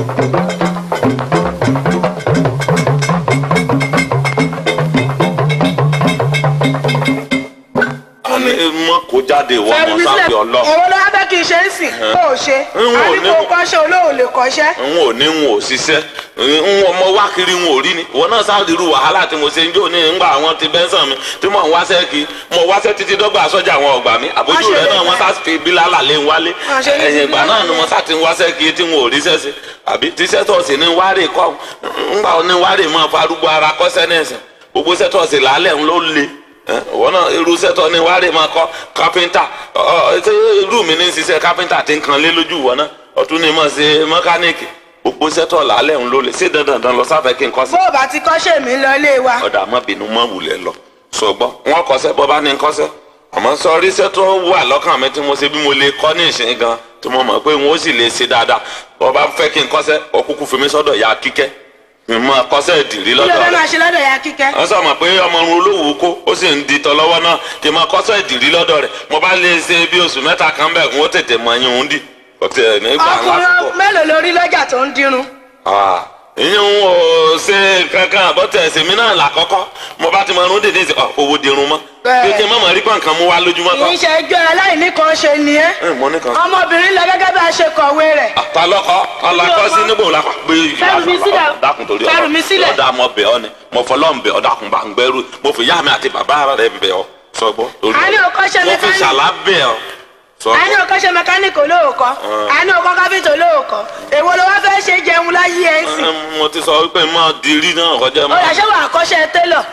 mọ kó jáde ìwọ fẹ́mi ọmọ mi sílẹ̀ sáfì ọlọ èwo ló wá fẹ́ kí n ṣe é sìn kó o ṣe N ò a ní ní kó o mo- kọ́ṣẹ́ olóò lè kọ́ṣẹ́ n ò ní n ò ṣiṣẹ́ n ọmọ wá kiri n ò rí ni ìwọ náà sáà dirú wàhálà tí mo ṣe ń jó ní ńgbà àwọn ti bẹ́ńsàn mi tí mò ń wáṣẹ́ kí mo wáṣẹ́ títí dọ́gba sọ́jà àwọn ọgbà mi àbójú Má ṣe rẹ lè náà wọ́n fẹ́. sá fi bílálà lé ń wálé Má ṣe lè ẹ̀yìn ìgbà bílálà náà ni mo lé. sá ti ń wáṣẹ́ kí tí n ò ríṣẹ́ sí àbí tíṣẹ́ tọ̀sí ní wárè kọ́ ńgbà ní wárè mọ́ farúgbó ara kọ́sẹ́ nẹ́sìn gbogbo sẹ́tọ̀sì làálẹ̀ ń ló le wọ́n náà irú sẹ́tọ̀ ní wárè máa kọ́ kápẹ́ńtà irú mi ní ṣiṣẹ́ kápẹ́ńtà ti ń kan lé lójú wọn náà ọ̀tún ni mo ṣe mẹkáníìkì gbogbo sẹ́tọ̀ làálẹ̀ ń ló le ṣé dandan dandan lọ sáfẹ́ kí n kọ́ sí. bó o bá ti kọ́ṣẹ́ mi lọ ilé wa ọ̀dà má bínú má wulẹ̀ lọ sọgbọ́n wọn kọsẹ́ bọ́ bá ní kọ́sẹ́ àmọ́ sọrí sẹ́tọ̀ wà lọ́kàn mi tí mo ṣe bí mo lè kọ́ ní ìsìn gan tí mo mọ̀ pé n ó sì lè ṣe dáadáa bọ́ bá fẹ́ kí n kọ́sẹ́ ọkùnkùn fi mi sọ́dọ̀ ya kíkẹ́ mi mọ kọ́sẹ́ ìdìrí kí ló lọ́dọ̀ fẹ́ rẹ̀ máa ṣe lọ́dọ̀ ya kíkẹ́ wọ́n sọ ma pé ọmọ ọrùn olówó kó ó sì ń di tọ́ lọ́wọ́ náà kí n máa kọ́sẹ́ ìdìrí lọ́dọ̀ rẹ̀ mo bá lè ṣe bí oṣù mẹ́ta kan bẹ́ẹ̀ kó tètè mọ ẹyin òun dì ọ̀tẹ̀ nígbà ọkùnrin lásìkò. mélòó lórí lọ́jà tó ń dirun Ah, ìyẹn ń ò ṣe kankan àbọ̀tẹ̀ ẹ̀sìn náà làkọ́kọ́ mo bá ti mọ ọrùn dèdè sí owó dirun mọ́ Bẹ́ẹ̀. pé kí n má mọ̀ rí pọ̀nkan mú wá lójúmọ́ kì í kan. ṣe ẹjọ́ aláìní kan ṣe ni ẹ́ ẹ mọ nìkan. ọmọbìnrin lọ gẹ́gẹ́ bí a ṣe kọ̀wé rẹ̀ ta lọkọ ọlọkọ sí níbo la kọ pé Fẹ́rù mi sílẹ̀. dákun torí Fẹ́rù mi sílẹ̀. ọdà mọ bẹ ọ ni mo fọlọ ń bẹ ọ dákun bá ń gbẹrù mo fi yá mi àti bàbá rẹ bẹ ọ sọgbọ. torí A ní ọ. o kọ́ṣẹ́ mo fi mẹkáníìkì. ṣàlá bẹ ọ a ní sọgbọ. o kọ́ṣẹ́ mẹkáníìkì olóòkọ́ a ní o kọ́ káfíńtì olóòkọ́ èwo ló wá fẹ́ ṣe jẹun láyé ẹ̀ ń sìn Ẹ, mo ti sọ wípé máa dirí náà kọjá ó mọ. yà ṣé wàá kọ́ṣẹ́ télọ̀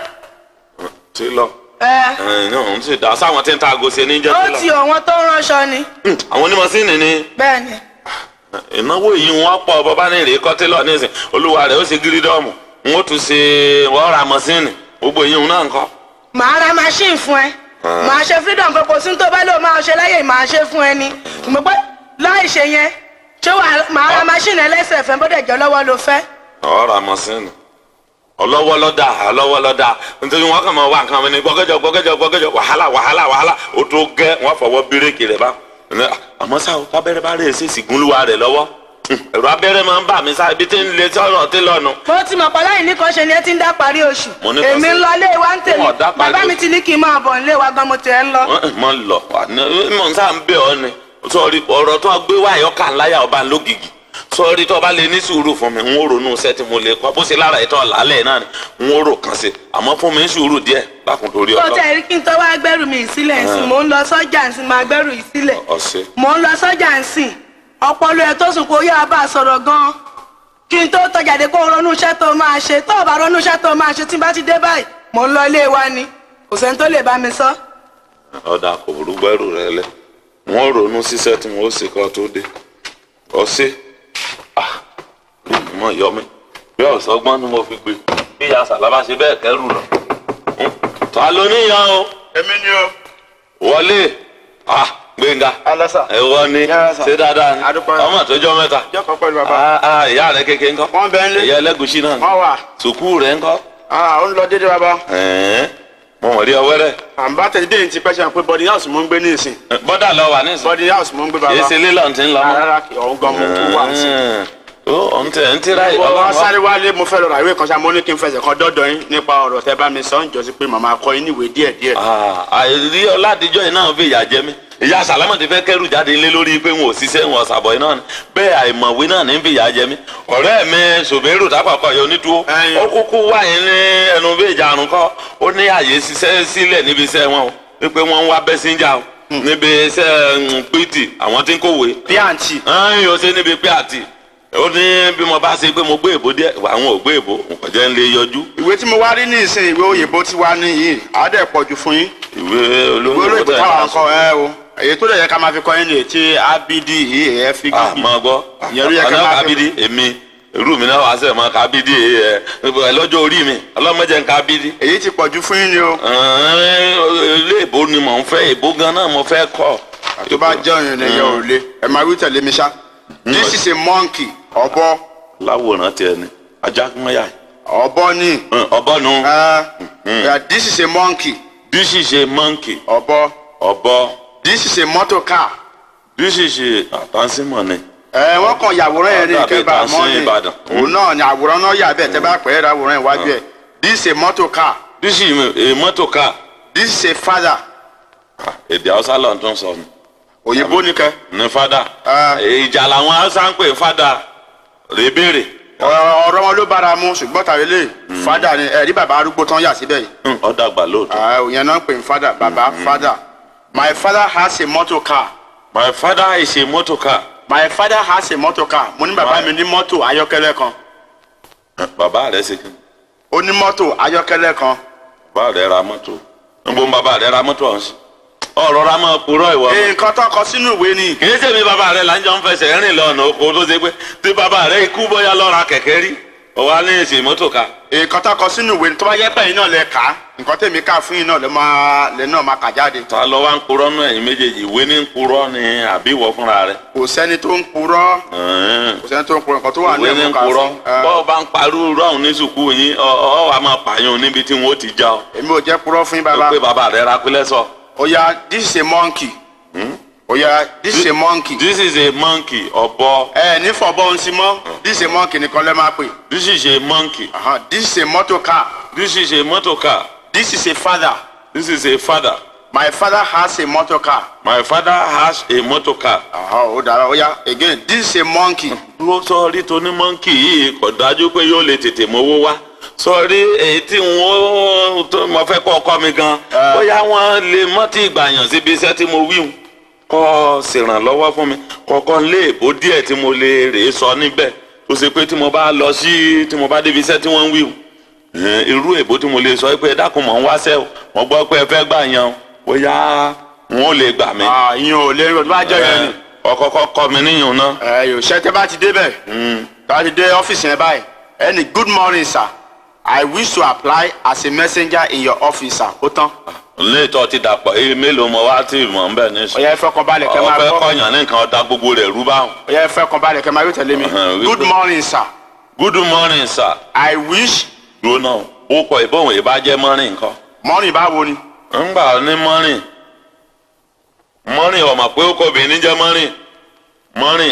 ti lọ ẹ ẹ náà ń sì dá sáwọn tí ń ta àgọ́ ṣe ní jẹ́ ó ti ti lọ. ọ̀wọ́n tó ránṣọ ni àwọn onímọ̀síìnì ni bẹ́ẹ̀ ni ìnáwó yìí wọn pọ̀ bọba ní ìrè kọtẹlọ nísìn olúwa rẹ̀ ó ṣe gírídọọmù n ó tún ṣe wọn ra mọsíìnì gbogbo yìí náà ń kọ. màá ra machine fún ẹ màá ṣe freedom pé kò sí tó bá lò máa ṣe láyè màá ṣe fún ẹ ni mo pé láì ṣe yẹn ṣé wàá màá ra machine ẹlẹ́sẹ̀ fẹ́ bó dẹ̀ jẹ́ lọ́wọ́ ló fẹ́ ọ̀ ra mọsíìnì ọlọ́wọ́ lọ́dà ọlọ́wọ́ lọ́dà nítorí wọn kàn máa wá nǹkan mi ní gbọ́gẹ́jọ gbọ́gẹ́jọ gbọ́gẹ́jọ wàhálà wàhálà wàhálà ó tó gẹ́ wọn fọwọ́ bírèkì rẹ̀ bá àmọ́ sá o kábẹ́rẹ́ bá rèé sí ìsìnkúnlúwa rẹ̀ lọ́wọ́ ẹ̀rọ abẹ́rẹ́ máa ń bà mí sá ibi tí ń lé sọ̀rọ̀ tí lọ́nu. mo ti mọ̀ pé láì ní kan ṣe ni ẹ ti ń dá parí oṣù Mo ní kan èmi ṣe. ń lọ ilé wa ń tèmi Wọ́n dá parí bàbá mi oṣù. ti ní kí n máa bọ̀ nílé wa gan mo ti ẹ̀ ń lọ. mọ lọ mọ n sáà ń bẹ ọ ni sọrí ọ̀rọ̀ tó gbé wá ẹyọ kan láyà ọba lógìgì sọrí tó bá lè ní sùúrù fún mi n ó ronú iṣẹ́ tí mo lè kọ bó ṣe lára ìtọ lálẹ́ náà ni n ó rò kàn sí àmọ́ fún mi ní sùúrù díẹ̀ lákùn torí kó ọlọ tẹ̀ rí kí n tó wá gbẹ́rù mi sílẹ̀ ǹsìn mò ń lọ sọ́jà ǹsìn máa gbẹ́rù yìí sílẹ̀ ọsẹ mò ń lọ sọ́jà ǹsìn ọpọlọ ẹ̀ tó sùn kó yá bá a sọ̀rọ̀ gan-an kí n tó tọjà dé kó ronú iṣẹ́ tó máa ṣe tó o bá ronú iṣẹ́ tó máa ṣe tí n bá ti dé báyìí mò ń lọ ilé wa ni kò sẹ́ni tó lè bá mi sọ. ọdà kò burú gbẹrù rẹ lẹ wọn ronú síṣẹ́ tí wọn ó ṣe kọ tó dé ọsẹ ah mọ yọ mi bí ọsọgbọn ni mo fi gbé bí ìyá sàlábà ṣe bẹ́ẹ̀ kẹrù lọ ta ló níyàn o èmi ni o. wọlé ah gbẹngà alasa. ẹwọ ni Yes, sir. ṣé dáadáa ni Adúpẹ́. ọmọ àtọjọ mẹ́ta jọ́kọ̀ pẹ̀lú bàbá. Ah, ah, ìyá rẹ kékeré ńkọ́ wọ́n bẹ ń lé. ìyá ẹlẹ́gùsí náà ni wọ́n wà. sùkúù rẹ ńkọ́ Ah, ó ń lọ dédé bàbá. Ẹ̀ẹ́n, mo mọ̀ rí ọwẹ́ rẹ̀ àǹbá tẹ̀lé dé ti pẹ́ sẹ́yìn pé body house mo ń gbé ní ìsìn. bọ́dà lọ wà nísìnyí body house mo ń gbé bàbá. kìí ṣe lílọ̀ tí ń lọ mọ́. rárá kì ọ̀hún gan mo kú wá sí. Ẹ̀ẹ́n, ó ọ̀n tẹ̀ ń tíra wọ́n wá ìbọn sáré wálé mo fẹ́ lọ ra ìwé kan ṣá mo ní kí n fẹsẹ̀ kan dọ́dọ̀ yín nípa ọ̀rọ̀ tẹ́ bá mi sọ ń jọ sí pé màmá kọ yín níwèé díẹ̀ díẹ̀. àìrí ọládìjọ́ yìí náà fi ìyà jẹ mí ìyá sàlámà ti fẹ́ kẹ́rù jáde lé lórí pé wọn ò ṣiṣẹ́ wọn ọ̀sàbọ̀ yìí náà ni bẹ́ẹ̀ àìmọ̀wé náà ní fi ìyà jẹ mí ọ̀rẹ́ mi ṣòbẹ́rù tápàkọ̀ yọ onítúwó Ẹyin. ó kúkú wà yín ní ẹnu bí ìjà àrùn kọ́ ó ní àyè ṣiṣẹ́ sílẹ̀ níbi iṣẹ́ wọn o wípé wọ́n ń wá bẹ́síńjà o níbi iṣẹ́ pìtì àwọn tí ń kówé bí àǹtí. ẹ̀yìn ó ṣe níbi pé àti ó ní bí mo bá ṣe pé mo gbé èbó díẹ̀ àwọn ò gbé èbó nǹkan jẹ́ ń lè yọjú ìwé tí mo wá rí ní ìsìn ìwé òyìnbó tí wá ní yìí á dẹ̀ pọ̀ jù fún yín. ìwé ìwé olóyìnbó olóyìnbó tẹ̀ táwọn ká akọ ẹ o èyí tó dẹ̀ yẹ ká máa fi kọ́ yín ní etí abd yìí ẹ̀ fi ah gígì. máa gbọ́ Ìyẹn ló yẹ ká ọ̀nà máa fi- kábídí èmi irú mi náà wá sẹ̀ mọ́ kábídí ẹ̀ ẹ̀ lọ́jọ́ orí mi ọlọ́mọdé ń kábídí. èyí ti pọ̀ jù fún yín ni o. ilé ìbò ni mò ń fẹ́ ìbò gan náà mo fẹ́ kọ́. tó bá jẹ́ òyìn lẹ́yìn ò lé ẹ máa wí tẹ̀lé mi ṣá. this is a monkey ọ̀bọ láwòrán tiẹ̀ ni ajá mọ́yà ọ̀bọ ni. ọ̀bọ nu Uh, yeah, this is a monkey this is a monkey ọ̀bọ ọ̀bọ this is a motor car this is a àtànsímọ̀ ni ẹ wọ́n kàn yàwòrán yẹn ní Dàbí kẹba ìtàn sí mọ́ni Ìbàdàn. òun náà ni àwòrán náà yà bẹ́ẹ̀ tẹ́ bá pẹ́ ẹ́ àwòrán yẹn wájú ẹ̀ this is a motor car this is a motor car this is a father Ah, èdè haúsá lọ́n tún sọ ni òyìnbó ni kẹ́ ní fada Ah. ìjà làwọn haúsá ń pè fada rèébèrè ọ̀rọ̀ wọn ló bára mu ṣùgbọ́n tàbí lè father ni ẹ̀rí bàbá arúgbó tán yà síbẹ̀ yìí ọ̀dàgbà lóòótọ́ Ah, òyìn náà ń pè ní father bàbá father my father has a motor car my father is a motor car my father has a motor car mo ní bàbá mi ní mọ́tò ayọ́kẹ́lẹ́ kan bàbá rẹ̀ ṣe kí ó ní mọ́tò ayọ́kẹ́lẹ́ kan bàbá rẹ̀ ra mọ́tò níbo ń bàbá rẹ̀ ra mọ́tò ọ̀hún sí ọ̀rọ̀ ra máa purọ́ ìwọ. nǹkan tó kọ sínú ìwé ni kì í ṣèmi bàbá rẹ̀ là ń jọ ń fẹsẹ̀ rìn lọ́nà oko tó ṣe pé tí bàbá rẹ̀ ikú bóyá lọ́ra kẹ̀kẹ́ rí ọ̀wá ní èsì mọ́tò ká. nǹkan tó kọ sínú ìwé ni tó bá yẹ pé ẹ̀yin náà lẹ kà á nǹkan tèmi kà fún yín náà lẹ máa lẹ náà máa kà jáde ta lọ wá ń purọ́ nù ẹ̀yin méjèèjì ìwé ní ń purọ́ ni àbí ìwọ fúnra rẹ̀. kò sẹ́ni tó ń purọ́ Ẹ̀ẹ́n. kò sẹ́ni tó ń purọ́ nǹkan tó wà ní ìwé ní ń ẹ̀mú kà purọ́ fún ẹ. bọ́ọ̀ bá ń parú rọ́ọ̀hún ní sùkúù yín ọ ọ wà máa pààyàn níbi tí wọ́n ó ti já ọ. èmi ò jẹ́ purọ́ fún yín tó bàbá pé bàbá rẹ̀ ra pílẹ̀ sọ. oya this is a monkey oya this is a monkey this is a monkey ọ̀bọ ẹ ní fọ̀bọ́ ń sí mọ́ this is a monkey nìkan lẹ́ máa pè this is a monkey Aha, this is a motor car this is a motor car this is a father this is a father my father has a motor car my father has a motor car. Aha, ó dára oya again this is a monkey mo sọrí tó ní mọ́ǹkì yìí kò dájú pé yóò lè tètè mówó wá sọrí èyí tí wọ́n tó mo fẹ́ kọ́ ọkọ mi gan bóyá wọ́n lè mọ́tì ìgbàyàn síbi iṣẹ́ tí mo wíhun kọ́ ṣèrànlọ́wọ́ fún mi kọ́kọ́ lé èbó díẹ̀ tí mo lè rè é sọ níbẹ̀ tó ṣe pé tí mo bá lọ sí tí mo bá débi iṣẹ́ tí wọ́n ń wíhun ẹ̀ẹ́n, irú èbó tí mo lè sọ pé ẹ dákun mọ̀ ń wáṣẹ́ o mo gbọ́ pé ẹ fẹ́ gbà yan o bóyá wọn ò lè gbà mí Ah, ìyẹn ò lè tó bá jẹ́ yẹn ni ọkọ̀ọ̀kọ̀ kọ́ mi níyùn náà. ẹ yóò ṣe tẹ́ bá ti débẹ̀ tẹ́ bá ti dé ọ́fíìsì yẹn báyìí ẹni good morning sir I wish to apply as a messenger in your office sir ó tán léètọ́ ti dàpọ̀ èyí mélòó mọ wá tí mọ̀ ń bẹ̀ ní sùn. ọ̀yá ẹ̀fẹ́ kan balẹ̀ kẹ́ máa ọ̀fẹ́ gbọ́ kọ̀yàn ní nǹkan ọ̀dà gbogbo rẹ̀ rú báwọn. ọ̀yá ẹ̀fẹ́ kan balẹ̀ kẹ́ máa yóò tẹ̀lé mi Uh-huh, good wípé- morning sir good morning sir. I wish dúró náà ó kọ ìbọ̀wọ̀n ìbá jẹ́ mọ́rin nǹkan. morning báwo ni ńgbà ní mọ́rin mọ́rin ọmọ pé ó kọ obìnrin jẹ́ mọ́rin mọ́rin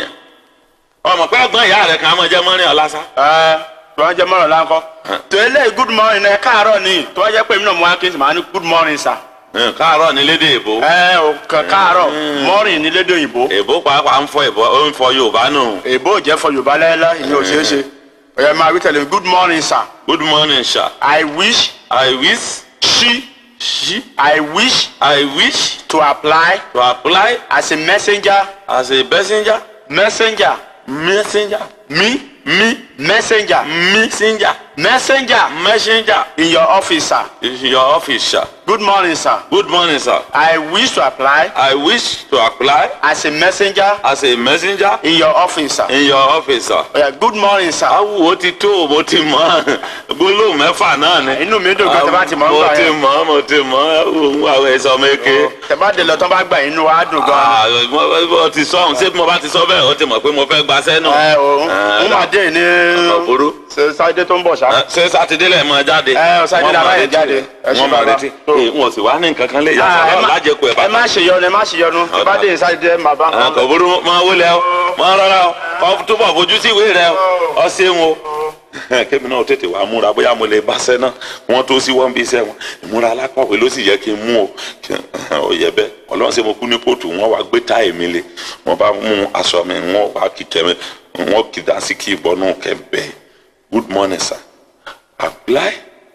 ọmọ pé ẹ̀gbọ́n ìyá rẹ̀ kan á mọ̀ jẹ́ mọ́rin ọ̀lásá. ẹ tó wá jẹ́ mọ́rọ̀ láńkọ́ tó eléyìí good morning ẹ káàárọ̀ ni tó wá jẹ́ pé mi náà mo wá kí n sì máa ní good morning sir Ẹ̀, káàárọ̀ ní lédè èbó. ẹ ò kàn káàárọ̀ morning ní lédè òyìnbó èbó pàápàá ń fọ èbó ó ń fọ yorùbá nù. èbó ò jẹ́ fọ yorùbá lẹ́lẹ́ ìyẹn ò ṣeé ṣe ọ̀yá máa wí tẹ̀lé mi good morning sir good morning sir. I wish I wish she she I wish I wish to apply to apply as a messenger as a messenger messenger messenger me me messenger messenger messenger messenger in your office sir is your office sir. good morning sir good morning sir. I wish to apply I wish to apply as a messenger as a messenger in your office sir in your office sir. ọ̀yá good morning sir awo ti tó mo ti mọ gbólóhùn mẹ́fà náà ni. inú mi dùn gan tẹ́ bá ti mọ̀ ń mo gbà ti yẹn mọ mo ti mọ òun àwọn ẹ̀sọ́ mẹ́kẹ́. tẹ́ bá dé lọ tán bá gbà inú wa dùn gan mo ti sọ ọ̀hún ṣé mo bá ti sọ bẹ́ẹ̀ o ti mọ̀ pé mo fẹ́ gbaṣẹ́ náà. ẹ o ń máa dé ní ọ̀pọ̀rọ̀. sáyidé tó ń bọ̀ ṣá ṣé sátidé lẹ̀ máa jáde. Ẹ, ọ, Sátidé la máa yẹ jáde. Ẹ ṣé wọ́n máa bàbá. retí. Tó. Ee, wọn ò sì wá ní nǹkan kan lè yà Ah, ẹ sọ́dọ̀ má- lájẹkù ẹ̀ ẹ bá. má ṣe yọnu ẹ má ṣe yọnu tẹ́ bá dé sáyidé máa bá nǹkan kò burú máa wọlé o máa rọra o kò túbọ̀ fojú sí ìwé rẹ o ọ ṣeun o. kémi náà tètè wá múra bóyá mo lè báṣẹ́ náà wọ́n tó sí wọ́n bí iṣẹ́ wọn ìmúra alákọ̀wé ló sì yẹ kí n mú o Kí- ó yẹ bẹ́ẹ̀ ọlọ́run ṣe mo kú ní kóòtù wọ́n wá gbé táì mi lé wọ́n bá mú aṣọ mi wọ́n wá kíkẹ́ mi wọ́n kí dáńsí kí ìbọnú kẹ́bẹ́ good morning sir apply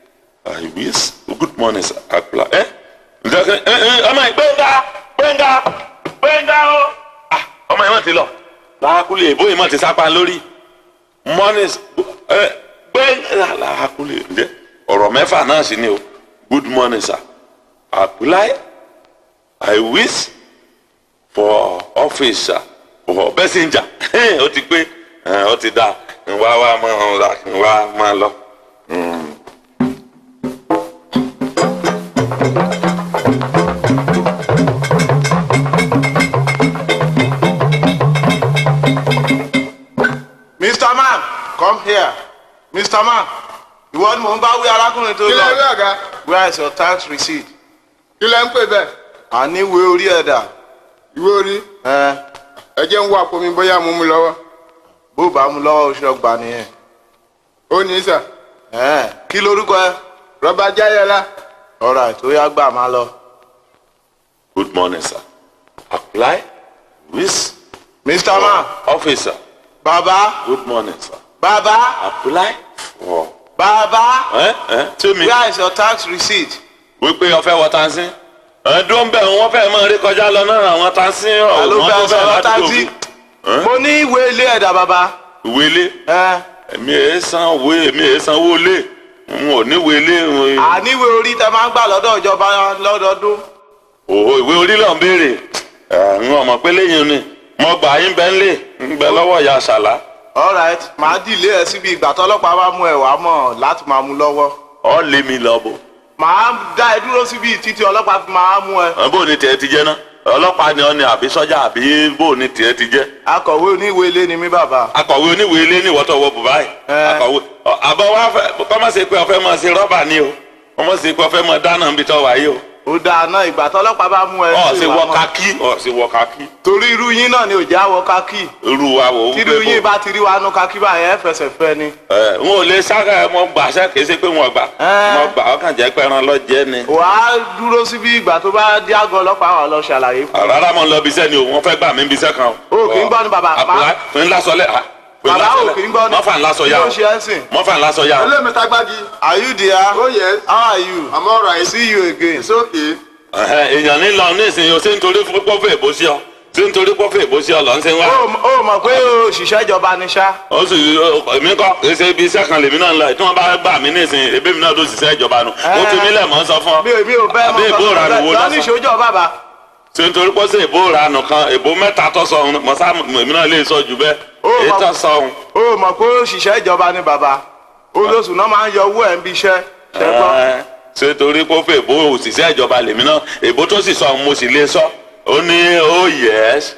i wish good morning sir apply ẹ ǹjẹ́ kí ẹ ẹ ọmọ yìí gbẹ̀ngà gbẹ̀ngà gbẹ̀ngà o Ah, ọmọ yìí má ti lọ làákùlẹ̀ èbó yìí má ti sápá lórí morning ẹ gbẹ̀ngà làákùlẹ̀ ǹjẹ́ ọ̀rọ̀ mẹ́fà náà sì ni o good morning sir apply i wish for office sir for messenger ó ti pé ẹ, ó ti dá wá wá máa ra wá máa lọ. Mr. Man come here Mr. Man ìwọ ni mò ń bá wí arákùnrin tó kí lẹ rí lọ ọ̀gá where is your tax receipt kí lẹ ń pè bẹ́ẹ̀ àní ìwé orí ẹ̀dà ìwé orí ẹ ẹ jẹ́ ń wá àpò mi bóyá mo mú lọ́wọ́ bó bá mú lọ́wọ́ oṣù ọgbà nìyẹn. ó ní sà Ẹ̀ẹ́n, kí lorúkọ ẹ. rọba jáyọlá ọ̀rọ̀ tó yá gbà máa lọ. good morning sir apply with mr man officer bàbá good morning sir bàbá apply for bàbá ẹ ẹ tí mi where is your tax receipt. wípé ọfẹ wọ tansin ẹdùn bẹ wọn fẹẹ máa rí kọjá lọ náà àwọn tansin alo ọmọ fẹ́ tó fẹẹ sọ̀rọ̀ láti taxi. tóbi mo ní ìwé ilé ẹ̀dá bàbá. ìwé ilé ẹ èmi èé san owó èmi èé san owó ilé n ò ní ìwé ilé n- àníwé orí tẹ máa ń gbà lọ́dọ̀ ìjọba lọ́dọọdún. òhò ìwé orí lọ ń béèrè ẹ n ò mọ̀ pé lẹ́yìn ni mo gbà yín bẹ ń lè ń bẹ lọ́wọ́ ìyá àṣàlá alright màá dìlé ẹ síbi ìgbà tọ́lọ́pàá bá mú ẹ wàá mọ̀ láti máa mú lọ́wọ́. ọ lé mi lọ bò màá dá ẹ dúró síbi títí ọlọ́pàá fi máa mú ẹ. ẹ bó ni tiẹ̀ ti jẹ́ ná ọlọ́pàá ni ọ ni àbí sọ́jà àbí bó ni tiẹ̀ ti jẹ́ akọ̀wé oníwèé ilé ni mí bàbá. akọ̀wé oníwèé ilé ní ìwọ́tọ̀ wọ bùbáì Ẹ. akọ̀wé ọ, àbọ̀ wa fẹ́ kọ́ má ṣe pé ọ̀fẹ́ máa ṣe rọ́bà ni o wọ́n má ṣe pé ọ̀fẹ́ máa dáná níbi tó wáyé o ó dáa náà ìgbà tọ́lọ́pàá bá mú ẹ. ọ̀ sí ṣe ìwà wọ mọ́. kakí ọ̀ ṣe wọ kakí torí irú yín náà ni ò já wọ kákì. irú wa wò ó tí irú yín bá ti rí wa nú kákì báyẹn ẹ fẹsẹ̀ fẹ́ ni. ẹ n ò lè sára mọ gbàṣẹ kìí ṣe pé wọn gbà Ẹ. mọ gbà ọkàn jẹ́ pé ẹran lọ jẹ́ ni wàá dúró síbi ìgbà tó bá dé àgọ́ ọlọ́pàá wà lọ ṣàlàyé fún. rárá mọ lọ bisẹ́ ni o wọ́n fẹ́ gbà mí bisẹ́ kan o. O kì í gbọ́ ni bàbá. àpòlá pé ńlá sọ lẹ́ à pé ńlá bàbá sọ ò lẹ́ kì í gbọ́ ni. mọ́fà ńlá sọ yá kí o ló ṣe ẹ́ sìn. mọ́fà ńlá sọ yá o. olóòmẹta gbági are you there. oh yes how are you. i'm alright see you again. it's okay Ẹ̀hẹ́, èèyàn ní lọ ní ìsinyìí o ṣé nítorí pọ́fẹ́ èbó sí ọ ṣé nítorí pọ́fẹ́ èbó sí ọ lọ ń ṣe wá. ó ó mọ̀ pé òṣìṣẹ́ ìjọba ni ṣá. ó sì èmi kọ́ kìí ṣe ibi iṣẹ́ kan lèmi náà ń lọ tí wọ́n bá gbà mí ní ìsinyìí ebí mi náà tó ṣiṣẹ́ ìjọba nu ó tún mí lẹ̀ mọ́ sọ fún ọ. mi ò mi ò bẹ́ẹ̀ àbí èbó mọ̀ ìranù wo lọ ní lọ́sàn. ìṣòjọ́ bàbá. ṣé nítorí pọ́ sí èbó ìranù kan èbó mẹ́ta tó sọ ọ̀hún mọ̀ sáà èmi náà lè sọ jù bẹ́ẹ̀ Ó, èyí ma- tó sọ ọ̀hún. ó mọ̀ pé òṣìṣẹ́ ìjọba ni bàbá. olóṣù náà máa ń yọ owó ẹ̀ ń bí iṣẹ́. ṣẹ́gbọ́n. Ẹ, ṣé torí pé ó fẹ́ èbó òṣìṣẹ́ ìjọba lèmi náà èbó tó sì sọ ọ̀hún mo sì lè sọ ó ní ó yẹs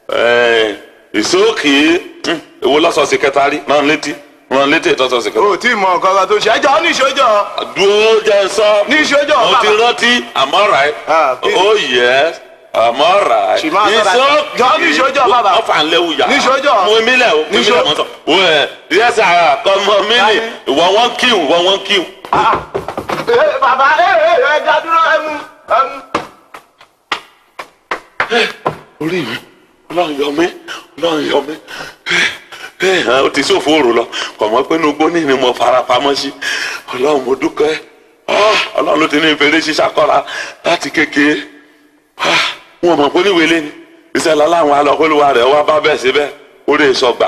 ìsókè èwo lọ́sọ̀ sẹkẹtari rán létí rán létí ìtọ́sọ̀ sẹkẹtari. o tí mọ nǹkan kan tó ṣe ẹjọ́ ní ìṣòjọ́. dúró jẹ́ sọ. Ní ìṣojú mo ti bàbá. rántí I'm alright. Ah, kí- oh yes I'm alright. Ṣì máa sọ̀rọ̀. Jọ ní ìṣojú bàbá. wọ́n fà ń léwu yá. Ní ìṣojú. mo mi lẹ̀ o mi Ní lẹ̀ ìṣo- mọ́ sọ. wẹ́ẹ̀ yẹ́sà kọ́mọ mi ni ìwọ wọn kíw ìwọ wọn kíw. Ẹ, bàbá ẹ ẹ ẹ dá dúró ẹ mú ẹ mú. orí mi ọlọ́run yọ mí ọlọ́run yọ mí ẹ ẹ ó ti sófo òrò lọ kọ̀mọ́ pé inú gbóní ni mo fara pamọ́ sí ọlọ́run mo dúpẹ́ Ah, ọlọ́run ló ti ní ìfèrè ṣiṣẹ́ kọ́ra láti kékeré Ah, wọn mọ̀ pé oníwèé lé ní iṣẹ́ lọ́láwọn alọ́kọ́lùwà rẹ̀ wá bá bẹ́ẹ̀ síbẹ̀ ó lè sọgbà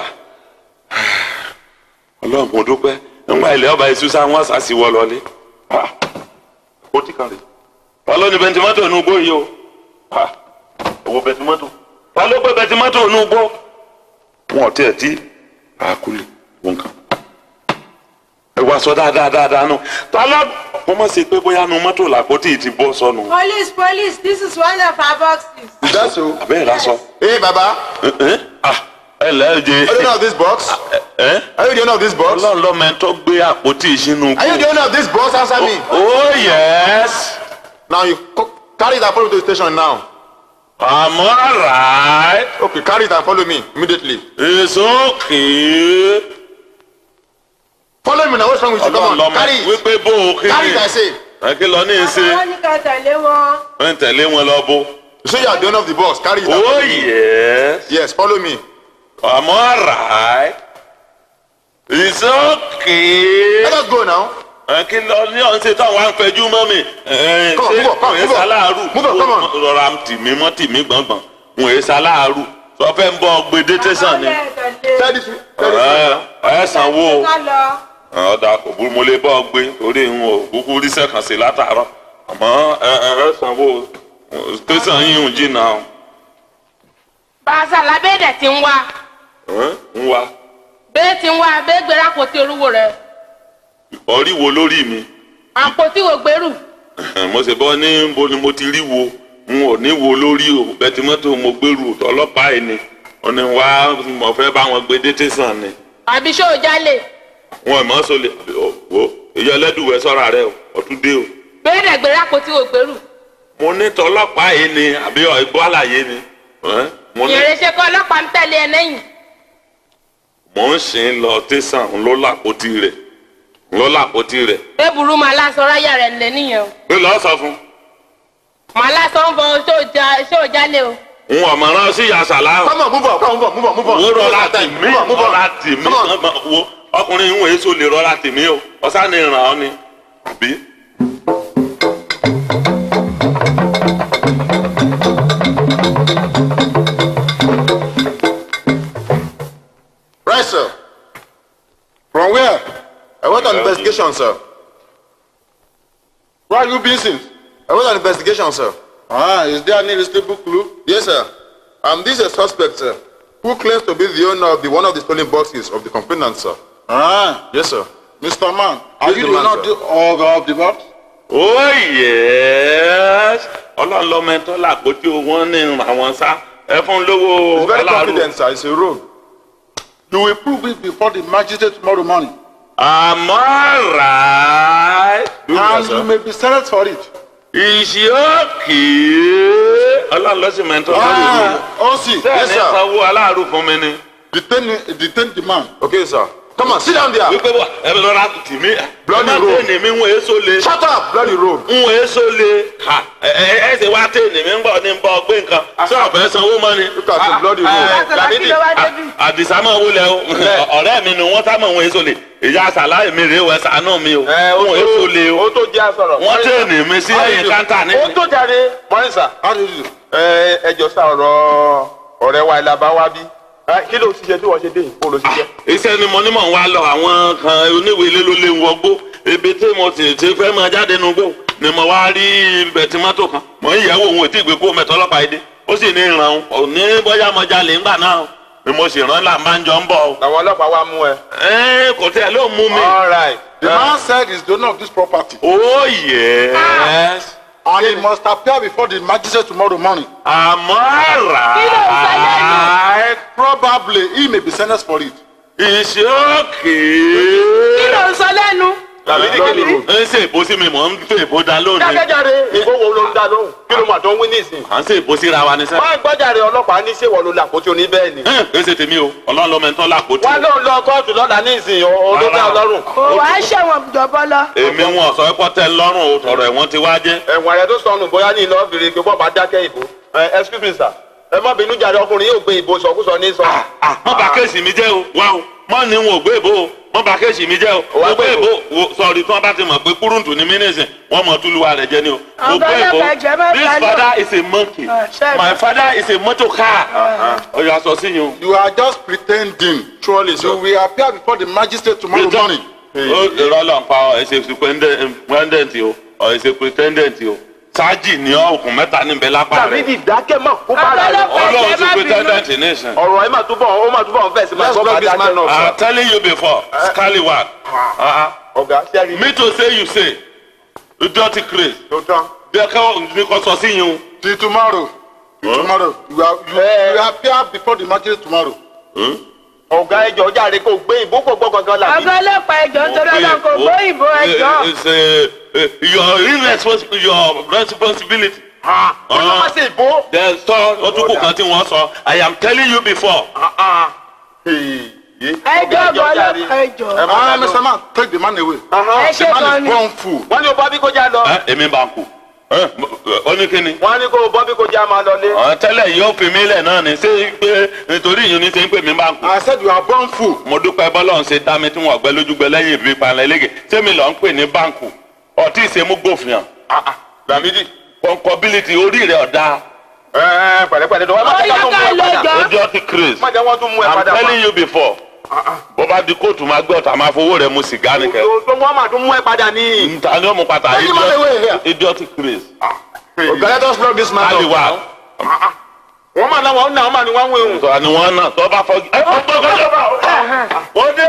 ọlọ́run mo dúpẹ́ nígbà ilẹ̀ ọba ìṣúṣà wọn ṣàṣìwọ́ lọlé Ah, ó ti kàn rè wọ́n ló ní bẹntimọ́tò inú gbó yìí o Ah, owó bẹntimọ́tò ta ló gbé bẹntimọ́tò inú gbó wọn ò tiẹ̀ tí àkúlẹ̀ wọn kàn ẹ wá sọ dáadáa dáadáa nù ta ló wọ́n mọ̀ sí pé bóyá nu mọ́tò làpótì ti bọ́ sọnù Police, police, this is one of our boxes. is that so àbẹ́ẹ̀ lásọ. hey baba ẹ lẹ́ jẹ are you the owner of this box ẹ are you the owner of this box ọlọ́run lọ́mọ ẹ tó gbé àpótí sínú are you the gbó. owner of this box answer me oh yes now you co- carry it and follow me to the station now I'm alright okay carry it and follow me immediately it's okay. follow me now what's wrong with you ọlọ́run come on lọ́mọ carry ẹ it wípé bó o kí carry it I say ẹ kí lọ ní í ṣe Àwọn ní ká tẹ̀lé wọn. ẹ ń tẹ̀lé wọn lọ bó. you say you are the owner of the box carry it and oh follow me yes. yes follow me I'm alright. It's okay. let us go now Ẹ kí lọ ní ọ̀hún ṣe táwọn á ń fẹjú mọ́ mi. Ẹ Come on, move on, come on, òye move on. sáláàrú. Move on, come on. Rọra tì mí mọ́ tì mí gbọ̀ngbọ̀n. Òye sáláàrú. Sọ fẹ́ ń bọ́ gbèdé tẹ̀sán ni. Àwọn tẹ̀lé. tell this tell this Ẹ ẹ sanwó. Ká lọ. Ọ̀dà kò burú mo lè bọ́ gbé torí n ò kúkú ríṣẹ́ kan sí látàárọ̀. Àmọ́ ẹ ẹ ẹ sanwó. Tẹ̀sán yín ń jìnnà. Bàṣà lábẹ́dẹ̀ ti ń wá. Ẹ ń wá. Bẹ́ẹ̀ ti ń wá, bẹ́ẹ̀ gbéra àpótí orúwo rẹ̀. Ọ̀rí wo lórí mi? Àpótí wo gbèrú. mo ṣe bọ́ ní bo ni mo ti rí wo n ò ní wo lórí o bẹ́tí mọ́tò mo gbèrú ọlọ́pàá yìí ni wọ́n ní wá mo fẹ́ bá wọn gbé dé tẹ̀sán ni Àbí ṣó o jálè. wọn ò mọ̀ sọ lè wo èyí ẹlẹ́dùwẹ̀ sọ́ra rẹ o ọ̀tún dé o. Bẹ́ẹ̀ dẹ̀ gbéra àpótí wo gbèrú. mo ní tọlọ́pàá yìí ni àbí ìgbọ́ àlàyé ni ẹ́? mo ní Ìrẹsẹ̀ kọ́ ọlọ́pàá ń tẹ̀lé ẹ lẹ́yìn. mò ń sìn lọ tẹ̀sán ń lọ làpótí rẹ̀ ń lọ làpótí rẹ̀ bẹ́ẹ̀ burú màá lásán ráyà rẹ̀ lé nìyẹn o ń lọ sọ fún màá lásán ń bọ ṣé ò jálè o. un ọ̀mọ̀ràn sí yasala Come on, move on, come on, move on, move on. wo rọra tì mí Move on, move on. rọra tì mí Come on. wo ọkùnrin ìwọ̀n èso lè rọra tì mí o ọ̀sán ni ràn ọ́ ni àbí. Right, sir. From where? I went on investigation, sir. Where have you been since? I went on investigation, sir. Ah, is there any reasonable clue? Yes, sir. Um, this is a suspect, sir, who claims to be the owner of the one of the stolen boxes of the complainant, sir. Ah, Yes, sir. Mr. Man, are Yes, you the the man, owner of sir. the, of, of the box? oh yes ọlọ́run lọ́mọ ẹ̀tọ́ làpótí o wọ́n ní àwọn sá ẹ fún lówó He's very aláàrú. confident, sir. It's a rogue. You will prove it before the magistrate tomorrow morning. àmọ́ rà Do you, and sir? you may be sentenced for it. ìṣíọ́kì ọlọ́run lọ́sìn mẹ́tọ́ lórí Ah, OC, sẹ́ẹ̀ yes, ní sir. sanwó aláàrú fún mi ni. detain, detain the man. Okay, sir. Come on, sit down there. wípé wà ẹ bẹ lọ́ra tì mí. Bloody ẹ má road. tẹ̀lé mi ń wọ èso le. Shut up, bloody rogue. ń wọ èso le. Ha, ẹ ẹ ẹ ṣe wá tẹ̀lé mi ń bọ̀ ní bọ̀ gbé nǹkan. ṣé ọ̀fẹ́ sanwó mọ́ ni. Look at the bloody rogue. Àṣàlá kí ló wá débi. àdìsá máa wúlẹ̀ o ọ̀rẹ́ mi ni wọ́n sá mọ̀ wọ́n èso le. ìyá àṣàlá mi rèé wẹ̀ sànú mi o. wọ́n èso le o. ó tó jẹ́ àsọ̀rọ̀. wọ́n tẹ̀lé mi sí ẹ̀yìn káńtà ní. ó tó jáde mọ́rin sà. How do you do? ẹ ẹ jọ sá ọ̀rọ̀ ọ̀rẹ́ wa ìlàbá wa bí. Ẹ, kí ló ṣiṣẹ́ tí wọ́n ṣe dé yìí kó ló ṣiṣẹ́. iṣẹ́ ni mo ní mọ̀ ń wá lọ àwọn kan oníwèé ilé ló lé ń wọgbó ebi tí mo ti ti fẹ́ máa jáde nu gbó ni mo wá rí bẹ̀tìmọ́tò kan mo ń yẹ̀wò òun ètí ìgbé kó mẹ́tọ́ ọlọ́pàá yìí dé ó sì ní ìràn ò ní bóyá mo jalè ńgbà náà o. ni mo sì rán là máa ń jọ ń bọ̀ o. làwọn ọlọ́pàá wa mú ẹ. ẹ kò tẹ́ ló mú mi. all right. The man said he's the owner of this property. oh yes And he must appear before the magistrate tomorrow morning. àmọ́ rà Probably he may be sentenced for it. ìṣókè. kí ló ń sọ lẹ́nu. tàbí ní kéde. ń ṣe èbó sí mi mọ̀ ń fẹ́ èbó dá lónìí. dákẹ́jáde ìbò wo ló ń dá lóhùn kí ló mà tó ń wí nísìn. à ń ṣe èbó síra wa ní sẹ́. wọ́n gbọ́jàre ọlọ́pàá ní ṣéwọ́ ló làkótí oní bẹ́ẹ̀ ni. ẹ ṣe tèmi o ọlọ́run ló mẹ́tọ́ làpótí. wọ́n ló ń lọ kóòtù lọ́la nísìn olóògbé ọlọ́run. kò wá ṣẹ̀wọ̀n jọ̀bọ lọ. èmi wọn sọ pé tẹ lọ́rùn o tọrọ ẹ̀wọ̀n ti wá jẹ́. ẹ̀wọ̀n rẹ̀ tó sọnù bóyá ní iná fèrè pé bọ́ọ̀ bá dákẹ́ ìbò. ẹ excuse me sir ẹ má bínú jàre ọkùnrin yóò gbé ìbò sọkúsọ ní sọ. wọ́n bà kéèsì mi jẹ́ o wá o mọ́ ni wọn ò gbé ìbò o wọ́n bà kéèsì mi jẹ́ o Wá mo gbé gbé ìbò o sọ̀rí tí wọ́n bá ti mọ̀ pé kúrúǹtù ni mí nìsín wọ́n mọ̀ túlùwà rẹ̀ jẹ́ ni o. mo Ọ̀gá gbé ìbò ọlọ́pàá ẹ̀jẹ̀ má this balẹ̀. father is a monkey Ah, ṣe- my father is a motor car. ọyọ aṣọ sí yín o. You are just pretending. Truly, sir. You will appear before the magistrate tomorrow morning. ó ìrọ̀lọ́ ń pa ọ ẹ̀ ṣe pretendent o ọ̀ ẹ̀ ṣe pretendent o sáàjì ní ọkùn mẹ́ta níbẹ̀ lápá tàbí rẹ̀ ìdákẹ́ mọ̀ kó bá rà rẹ̀. Ọlọ́pàá ọlọ́run ẹ̀jẹ̀ ti má bínú. pretendent nation. ọ̀rọ̀ ẹ máa túbọ̀ ó máa túbọ̀ fẹ̀ sí máa Let's gbọ́ bá block this dákẹ́ man up, náà. I'm telling you before, scallywag. Uh-uh. ọ̀gá sẹ́rí Me to say you say, you dirty craze. tó tán. Bẹ́ẹ̀ ká ní kò sọ sí yín o. Till tomorrow. Till tomorrow. You, are, you, Eh. you will appear before the magistrate tomorrow. ọ̀gá ẹjọ́ jáde kó gbé ìbò kò gbọ́ gangan làbí. ọ̀gá ọlọ́pàá ẹ̀jọ̀ nítorí ọlọ́run kò gbóyìnbó ẹ̀jọ̀. It's uh, uh, your irresponsibility, your responsibility. ó ní wọ́n ṣe ìbò. There's sọ ọdúnkù kan tí wọ́n sọ, I am telling you before. ẹ̀jọ̀ ọ̀gá ọlọ́pàá ẹ̀jọ̀. Ah, Mr. Man, take the man away. ẹ ṣe The man gan is ni. born fool. wọ́n ní o bọ́ bí kò já lọ. Ẹ, Èmi bá ń kú. Ẹ, Ó ní kí ni? wọ́n ní kó o bọ́ bí kò já máa lọlé. Àwọn tẹ́lẹ̀ yóò fi mí lẹ̀ náà ní ṣé pé nítorí ìyún ní ṣe ń pè mí bá ń kú. I said you are born fool. mo dúpẹ́ bọ́lá ń ṣe dá mi tí wọ́n gbẹ lójúgbẹ lẹ́yìn ìbí panlẹ̀ lẹ́gẹ̀ sẹ́mi lọ ń pè ní báǹkù ọtí ìṣemú gbòfìàn Lamidi. kọ́ńkọ́bílítì orí rẹ̀ ọ̀dà ẹ pẹ̀lẹ́pẹ̀lẹ́ dọ̀wọ́ ẹ má ó jẹ́ yá ká tó mú ká ẹ lọ padà. jọ. ojú ọtí craze má jẹ́ wọ́n tún mú ẹ i'm padà. telling you before bó bá di kóòtù máa gbé ọ̀tá máa fowó rẹ̀ mu sìgá nìkẹ́ tó wọ́n máa tún mú ẹ padà ní. nta ni ó mu pata Take him out of the way here. idiot craze Okay, let us block this man ali up. wa wọ́n máa náwó náà wọ́n máa ní wọ́n wé òun. sọ ni wọn náà tó bá fọ ẹ fọ gbọgbọdọ ó dé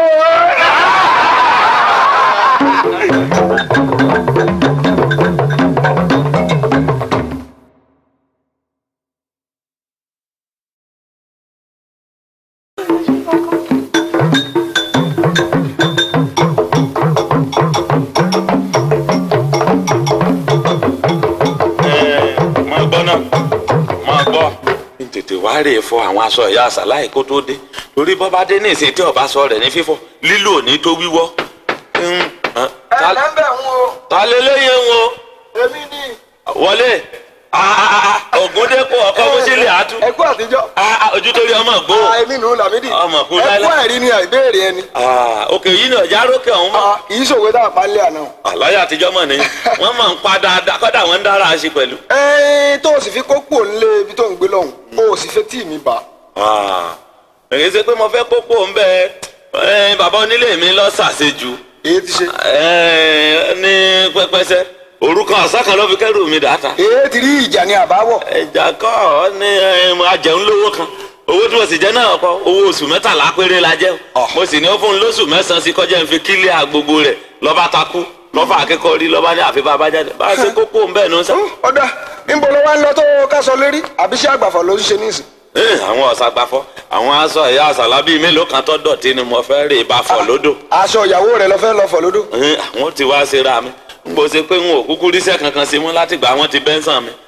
máa gbọ́ náà máa gbọ́. n tètè wá rè é fọ àwọn aṣọ ìyá àṣàláì kó tó dé torí bọ́bá dé ní ìsìn tí ọba sọ rẹ̀ ní fífọ́ lílò ní tó wíwọ́ Mm, ah, ta- lẹ́ńbẹ̀ ń wo ta lé léyìn ń wo èmi ní wọlé ògúndépò ọkọ mọ́sílẹ̀ àtú ẹkú àtijọ́ Ah, ah, ojú tó rí ọmọ gbó èmi nù Lámídì Ọmọ kú ẹkú láíláí. ẹ̀rí ni àìbéèrè ẹni Ah, òkè yìí ni ọjà rókè ọ̀hún mọ́ kì í ṣòwe tá a pa lé àná. àlàyé àtijọ́ mọ̀ ní wọ́n máa ń pa dáadáa kọ́dà wọ́n ń dára sí pẹ̀lú. ẹ̀ẹ́n tó o sì fi kókó nílé ibi tó ń gbé lọ́hùn o ò sì fẹ́ tí mi bà. Ah, èyí ṣe pé mo fẹ́ kókó ń bẹ ẹ, bàbá onílé mi lọ ṣàṣejù èyí ti ṣe. ẹ, ní pẹpẹsẹ orúkọ ọ̀sán kan ló fi kẹ́rù mi dàtà. èyí ti rí ìjà ní àbáwọ̀. ẹja kọ́ ọ ní ẹ, mo ajẹun lówó kan owó tí mo sì jẹ náà kọ owó oṣù mẹ́tàlá péré la jẹ́ o. mo sì ní ó fún un lóṣù mẹ́sàn-án sí kọjá ń fi kílíà gbogbo rẹ̀ lọ́ba takú lọ́fà akẹ́kọ̀ọ́ rí lọ́ba ní àfi bàbá jáde bá a ṣe kókó ń bẹ̀ ní sá. ọ̀dà níbo ló wá ń lọ tó kásọ lérí àbí ṣé àgbàfọ̀ ló ń ṣe níìsín. Ẹ, àwọn ọ̀sàgbàfọ́ àwọn aṣọ ẹ̀yà àṣàlá bíi mélòó kan tó dọ̀tí ni mo fẹ́ rè bá fọ̀ lódò. aṣọ ìyàwó rẹ lọ fẹ́ lọ fọ̀ lódò. Ẹ, àwọn ti wá ṣe ra mi n kò ṣe pé n ò kúkú ríṣẹ́ kankan sí mú láti gbà wọ́n ti bẹ́ńsàn mi.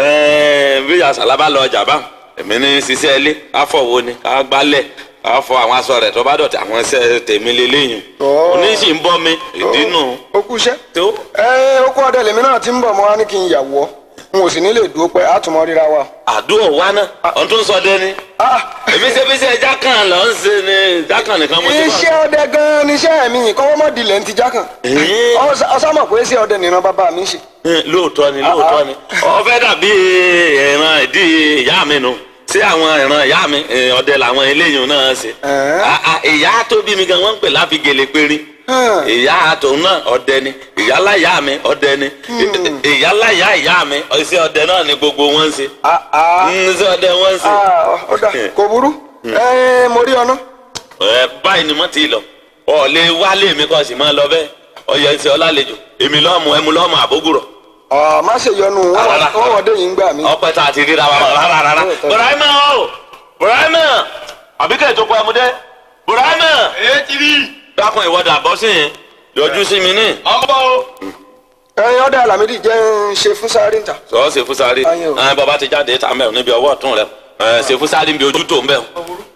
Ẹ, bí àṣàlá bá lọ ọjà bá èmi ní ṣiṣẹ́ ilé káfọ̀wọ́ ni ká gbálẹ̀ ká fọ àwọn aṣọ rẹ̀ tó bá dọ̀tí àwọn iṣẹ́ tèmi lélẹ́yìn. Ọ̀. oníṣì ń bọ́ mi ìdínú ó kú iṣẹ́. tó. ẹ ó kú ọdẹ lèmi náà ti ń bọ̀ mọ́ wá ní kí n yàwọ́ n ò sì ní lè dúró pẹ́ àtúmọ̀ ríra wa. àdúrà wa náà ọ̀n tó ń sọ dẹ́ni. Ah, èmi ṣe fi ṣe jákàn lọ ń ṣe ni jákàn nìkan mo ti bá. iṣẹ́ ọdẹ gan-an ni iṣẹ́ mi kọ́wọ́ mọ́ dilẹ̀ ń ti já kàn. Ẹ̀ẹ́. ọ̀sàmọ̀ pé iṣẹ́ ọdẹ nìran bàbá mi ń ṣe. lóòótọ́ ni lóòótọ́ ni ọ̀fẹ́ dàbí ìran ìdí ìyá mi nu sí àwọn ìran ìyá mi eh, ọdẹ làwọn eléyìí náà ṣe. Ẹ̀ẹ́. Ah, ah, ìyá tó bí mi gan wọ́n ń pè láfi gèlè pérí Hmm. ìyá tòun náà ọdẹ ni ìyálà ìyá mi ọdẹ ni ìyálà ìyá ìyá mi iṣẹ́ ọdẹ náà ni gbogbo wọn ń ṣe Ah, ah. Mm, iṣẹ́ ọdẹ wọn ń ṣe. Ah, ọ̀dà kò burú. ẹ mo rí ọ̀nà. ẹ báyìí ni mo ti lọ ọ lè wálé mi kọ́ sì máa lọ bẹ́ẹ̀ ọyọ ìṣe ọlálejò èmi lọ́mù ẹmu lọ́mù àbógùrọ̀ Ọ̀ má ṣe yọnu Rárá. wọ́n wọ́n dé yìí ń gbà mí. ọpẹ tá a ti ríra wa rárá rárá burahima o burahima àbíkẹ́ ìjókòó ẹmúdé burahima. èyí ti rí dákun ìwọ́dà bọ́ sí yẹn yọjú sí mi ní. ọmọ o. ẹyin ọ̀dà Lámídì jẹ́ ń ṣe fún sáré ń ta. sọ ṣe fúsárì Ayé o. ẹ bàbá ti jáde ta mẹ́rin níbi ọwọ́ ọ̀tún rẹ ẹ ṣe fúsárì níbi ojú tó ń bẹ̀.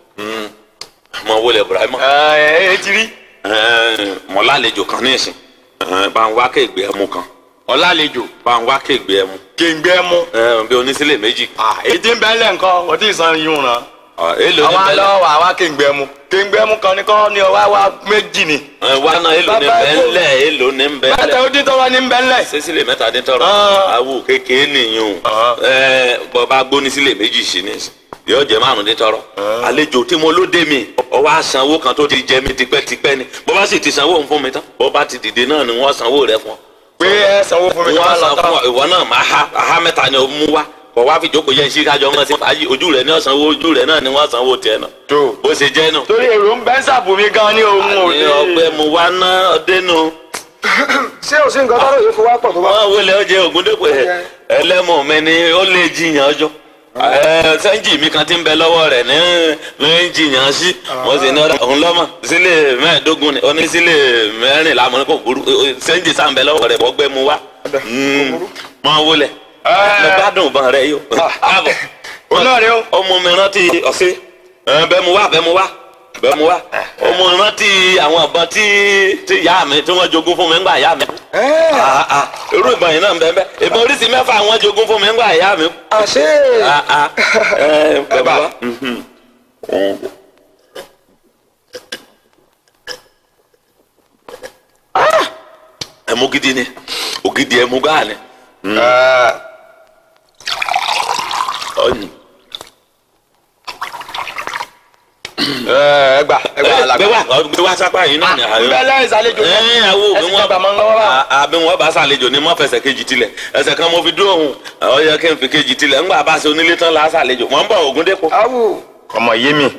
mọ wọlé burahima. èyí ti rí mọ lálejò kan ní ìsìn ẹ, bá ń wá kéègbé ẹmu kan ọlálejò bá ń wá kéègbé ẹmu kéńgbé mú. ẹ, bí onísílẹ̀ méjì. èyí ti ń bẹ́ lẹ̀ nǹkan wọ́n ti san yín ràn. Ọ, èlò ní àwọn bẹ́lẹ̀ alọ́ wà wá kéńgbé mú kéńgbé mú kan ní kọ́ ní ọwá wá méjì ni. ẹ, wá náà èlò ní Bàbá ẹ kò- bẹ́lẹ̀ èlò ní bẹ́lẹ̀. mẹ́ta ó dín tọ́wọ́ ní bẹ́lẹ̀. sísílẹ̀ mẹ́ta dín tọrọ Ah. awo kékeré nìyẹn o Ah. ẹ bọba gbóni sílẹ̀ méjì sí ni yóò jẹ márùn dín tọrọ àlejò tí mo ló dé mi ọwọ́ àsanwó kan tó ti jẹ mi tipẹ́tipẹ́ ni bọba sì ti sanwó fún mi tán bọba ti dìde náà ni wọ́n sanwó rẹ fún ọ pé ẹ sanwó fún mi tó bá wọ́n lọ san tán. fún ọ ìwọ náà máa ha aha mẹ́ta ni o mú wá kọ wá fi jókòó yẹn sí kájọ wọn sí fàájì ojú rẹ ní ọ̀sánwó ojú rẹ náà ni wọ́n sanwó tiẹ̀ náà tó bó ṣe jẹ́ nù. torí èrò ń bẹ́ sàbò mi gan ní ohun ní òde. ọgbẹ́ mo wá ná ọdẹ nù. ṣé o sí nǹkan tọ́lọ̀ yìí fi wá pọ̀ tó bá. wọ́n wọlé ọjẹ́ ògúndépò ẹ̀ ẹlẹ́mọ̀ mi ni ó lè jiyàn ọjọ́ ẹ sẹ́ńjì mi kan ti ń bẹ lọ́wọ́ rẹ̀ ní ló ń jiyàn sí mo sì ní ọ̀dà òun lọ́mọ sílẹ̀ mẹ́ẹ̀ẹ́dógún ni ó ní sílẹ̀ mẹ́rìnlá mo ní kò burú sẹ́ńjì sáà ń bẹ lọ́wọ́ rẹ̀ bọ́gbẹ́ mu wá mọ wọlé mo gbádùn ìbọn rẹ yìí o káàbọ̀ òun náà ni ó. ọmọ mi rántí ọ̀sẹ̀ bẹ́ẹ̀ mu wá bẹ́ẹ̀ mu wá bẹ́ẹ̀ mu wá ọmọ mi rántí àwọn ìbọn tí tí ìyá mi tí wọ́n jogún fún mi ńgbà ìyá mi kú ẹ ah ah irú ìbọn yìí náà ń bẹ bẹ ìbọn oríṣi mẹ́fà àwọn jogún fún mi ńgbà ìyá mi. àṣé ah ah ẹ pẹ̀lú wa. mhm. Ah, ẹmu gidi ni ògidì ẹmu gáà ni. ọyìn. ẹ gbà ẹ gbà ẹ gbé alàgbà. wá gbé wá sápá yìí náà ni àyọ. bẹ́lẹ̀ ìsàlejò ẹ awo ẹ bí sì wọn jọba mọ́ ń lọ́wọ́ bá. àbí wọn bá ṣàlejò ní mọ fẹsẹ̀ kejì tilẹ̀ ẹsẹ̀ kan mo fi dúró òun ọ yẹ kí n fi kejì tilẹ̀ ńgbà bá ṣe onílé tán la ṣàlejò wọn ń bọ̀ Ògúndépò. awù ọmọ yé mi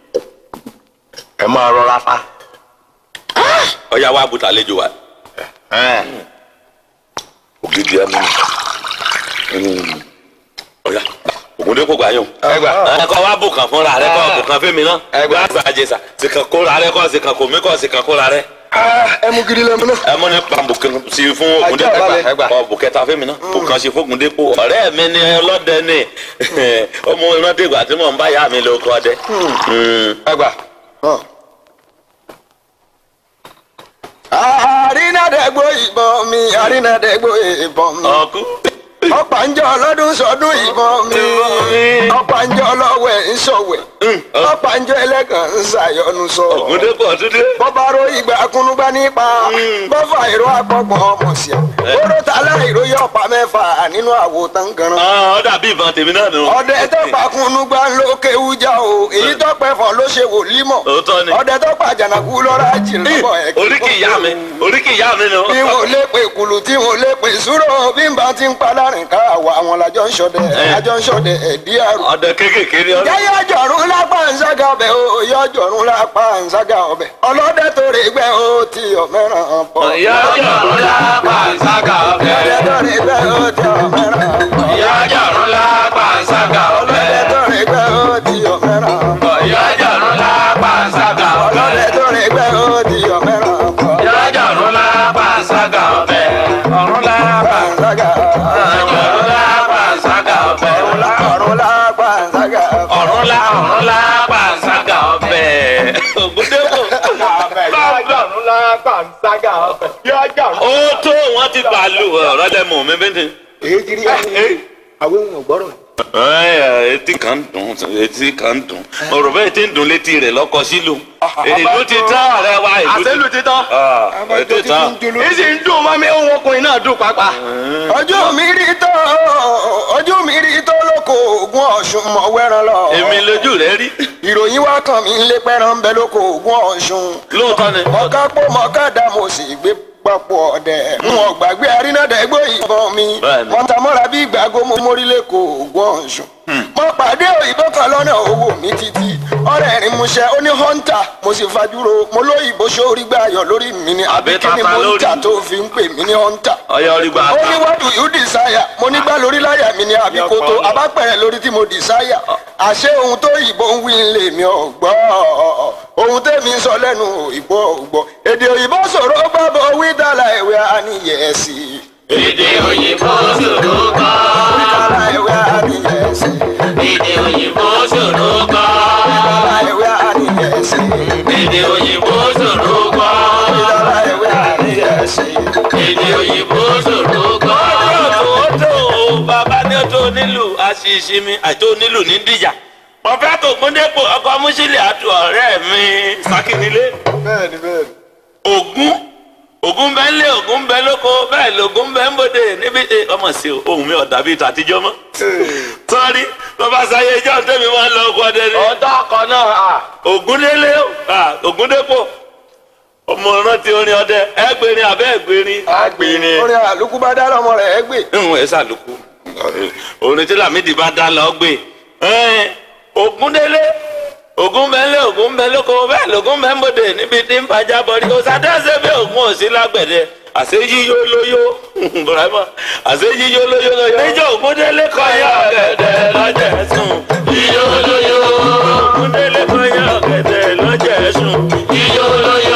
ẹ máa rọra fa. ọyá wa bùtà àlejò wa ògidì ẹnu ọyá Ògúndépò gbà yàn. ẹ gbà. ẹ kọ́ wa bùkàn fúnra rẹ kọ́ Ah. bùkàn fẹ́mi náà Ẹ gbà. wá gbàjẹsà sìkàn kóra rẹ kọ́ sìkàn kò mí kọ́ sìkàn kóra rẹ. ẹ mú gidi lẹ́mu náà. ẹ mọ ní pàmbùkàn sí fún Ajá Ògúndépò balẹ̀. Ẹ gbà. ọ bùkẹ́ta fẹ́mi náà bùkàn sí fún Ògúndépò ọ̀rẹ́ mi ni ọlọ́dẹ ni ọmọ ìrántí ìgbà tí mò ń bá yá mi lóko ọdẹ. Mm. ẹ gbà. àrínàdẹ́gbò ìbọn mi àrínàdẹ́gbò ìbọn mi ọkú ọ̀pàǹjọ́ ọlọ́dún sọdún ìbọn mi ọ̀pàǹjọ́ ọlọ́wẹ̀ ń sọ̀wẹ̀ ọ̀pàǹjọ́ ẹlẹ́gàn ń ṣàyọnu sọ. ògúndépọ̀ dúdú bọ́bá ro ìgbà kúnúgbá nípa bọ́fà ìró àpọ̀gbọ̀n ọmọ sí i oró tálá ìró yọ ọ̀pá mẹ́fà nínú àwo tangaran. ọ dàbí ìbọn tèmi náà nù. ọdẹ tó pa kúnúgbá ló kéwújà o èyí tó pẹ́ fọ́ ló ṣe wòlímọ̀ Òótọ́ ni. ọdẹ tó pa jànàkú lọ́ra jìnnàbọ̀ ẹ̀ oríkì ìyá mi oríkì ìyá mi nù. bí wọn ò lè pè kùlù tí wọn ò lè pè súrò bí n bá ti ń pa láàrin ká àwa àwọn làjọ ń ṣọdẹ àjọ ń ṣọdẹ ẹdí àrùn. ọdẹ kékèké ni ọ. yáyá jọ̀rún lápá ǹsága ọbẹ̀ o yọ jọ̀rún lápá ǹsága ọbẹ̀ ọlọ́dẹ tó rè gbẹ́ o ti ọ̀mẹ́ràn pọ̀. ìyá jọ̀rún lápá ìsága ọbẹ̀. ọlọ́dẹ tó rè gbẹ́ o ti ọ̀mẹ́ràn pọ̀. ìyá jọ̀rún lápá ìsága ọbẹ̀. ọlọ́dẹ tó rè gbẹ́ o ti ọ̀mẹ́ràn pọ̀. ìyá jọ̀rún lápá ìsága ọlọ́dẹ tó rè gbẹ́ o ti ọ̀mẹ́ràn pọ̀. ìyá jọ̀rún lápá ìsága ọbẹ̀. ọ̀rún lápá ǹsága jọ̀rún lápá ìsága ọbẹ̀. ọ̀run lápá ǹsága ọbẹ̀. ọ̀rún lá ọ̀rún lápá ìsága ọbẹ̀. ògúndépọ̀. Yájàrún lápá ń ságà ọbẹ̀. Yájàrún. ó tó wọn ti bàálù ọ̀rọ̀ lẹ́mọ̀ mi bẹ́ẹ̀ ni. èyí ti rí ẹni àwọn ohun ọ̀gbọ́rọ̀ Ẹ, etí kan dùn etí kan dùn ọ̀rọ̀ bẹ́ẹ̀ ti ń dùn létí rẹ̀ lọ́kọ sílùú ìlú ti tán ọ̀rẹ́ wa ìlú Àṣẹ́lù ti tán. Ah, ètò tán Ìsì ń dùn mọ́ mi, ohun ọkùnrin náà dùn pápá. ọjọ́ mi rí tó ọjọ́ mi rí tó lóko ògùn ọ̀ṣun mọ̀ wẹ́ran lọ. èmi lójú rẹ̀ rí ìròyìn wá kàn mí lé pẹ́ràn bẹ lóko ògùn ọ̀ṣun. lóòótọ́ ni mọ̀ká pọ̀ mọ̀ká dá mo sì gbé papọ̀ ọ̀dẹ̀. n ò gbàgbé arínàdẹ́gbò ìbọn mi. Bẹ́ẹ̀ni. wọ́n ta mọ́ra bí ìgbàgbó mo mórí lẹ́kọ̀ọ́ ògùn ọ̀ṣun. mo pàdé òyìnbó kan lọ́nà owó mi títí. ọ̀rẹ́ rìn múṣẹ́ ó ní hunter mo sì fajúro mo lóyìnbó sórí gbàyọ̀ lórí mi ni àbí Àbí kí ni tata mo ń lórí. tà tó fi ń pè mí ní hunter ọyọ orí gba ó ní what do you desire mo ní gbá lórí láyà mi ní àbíkótó abápẹ̀rẹ̀ lórí tí mo desire àṣé ohun tó ìbò ń wí lè mi ò gbọ́ ohun tẹ́mi ń sọ lẹ́nu òyìnbó ò gbọ́ èdè òyìnbó sọ̀rọ̀ gbàbọ̀ wí dàlà ìwé àníyẹ̀sì èdè òyìnbó ṣòro kọ́ dàlà ìwé àníyẹ̀sì èdè òyìnbó ṣòro kọ́ dàlà ìwé àníyẹ̀sì èdè òyìnbó ṣòro kọ́ dàlà ìwé àníyẹ̀sì. èdè òyìnbó ṣòro kọ́. ó tó o bàbá ní o tó nílùú àṣìṣe mi àti onílù ní dìjà mo fẹ́ kó gbóndépò ọkọ̀ mùsílẹ̀ àti ọ̀rẹ́ mi sákìnílé. bẹ́ẹ̀ni bẹ́ẹ̀ni. ògún ògún bẹ ń lé ògún bẹ lóko bẹ́ẹ̀ lògún bẹ ń bòde níbi ẹ, ọmọ sí o ohun mi ọ̀dà bíi tàtijọ́ mọ́. sọ́ọ́rí bàbá sáyé ìjọ tẹ́mi máa ń lọ ọkọ̀ ọdẹ ni. Ọ̀dọ́ ọkọ̀ náà à. ògúndélé ah, ògúndépò ọmọ rántí orin ọdẹ ẹgbẹrin abẹ ẹgbẹrin. Agbèrè. orin àlùkù bá dá lọ́mọ rẹ̀ ẹ́ gbé. ìhun ẹ sàlùkù orin tí lamidi bá dá lọ gbé Ẹ́n, ògúndélé ògún bẹ ńlẹ ògún bẹ lóko bẹ́ẹ̀ lògún bẹ ń bòde níbi tí ń fàjà bọrí kò sàdéhùn bí ògún òsì lágbẹ̀dẹ àṣẹ yíyó lóyó burama àṣẹ yíyó lóyó lóyó níjọ ògúndélé kọ yá ọ̀gẹ̀dẹ̀ lọ́jẹ̀ sùn yíyó lóyó ògúndélé kọ yá ọ̀gẹ̀dẹ̀ lọ́jẹ̀ sùn yíyó lóyó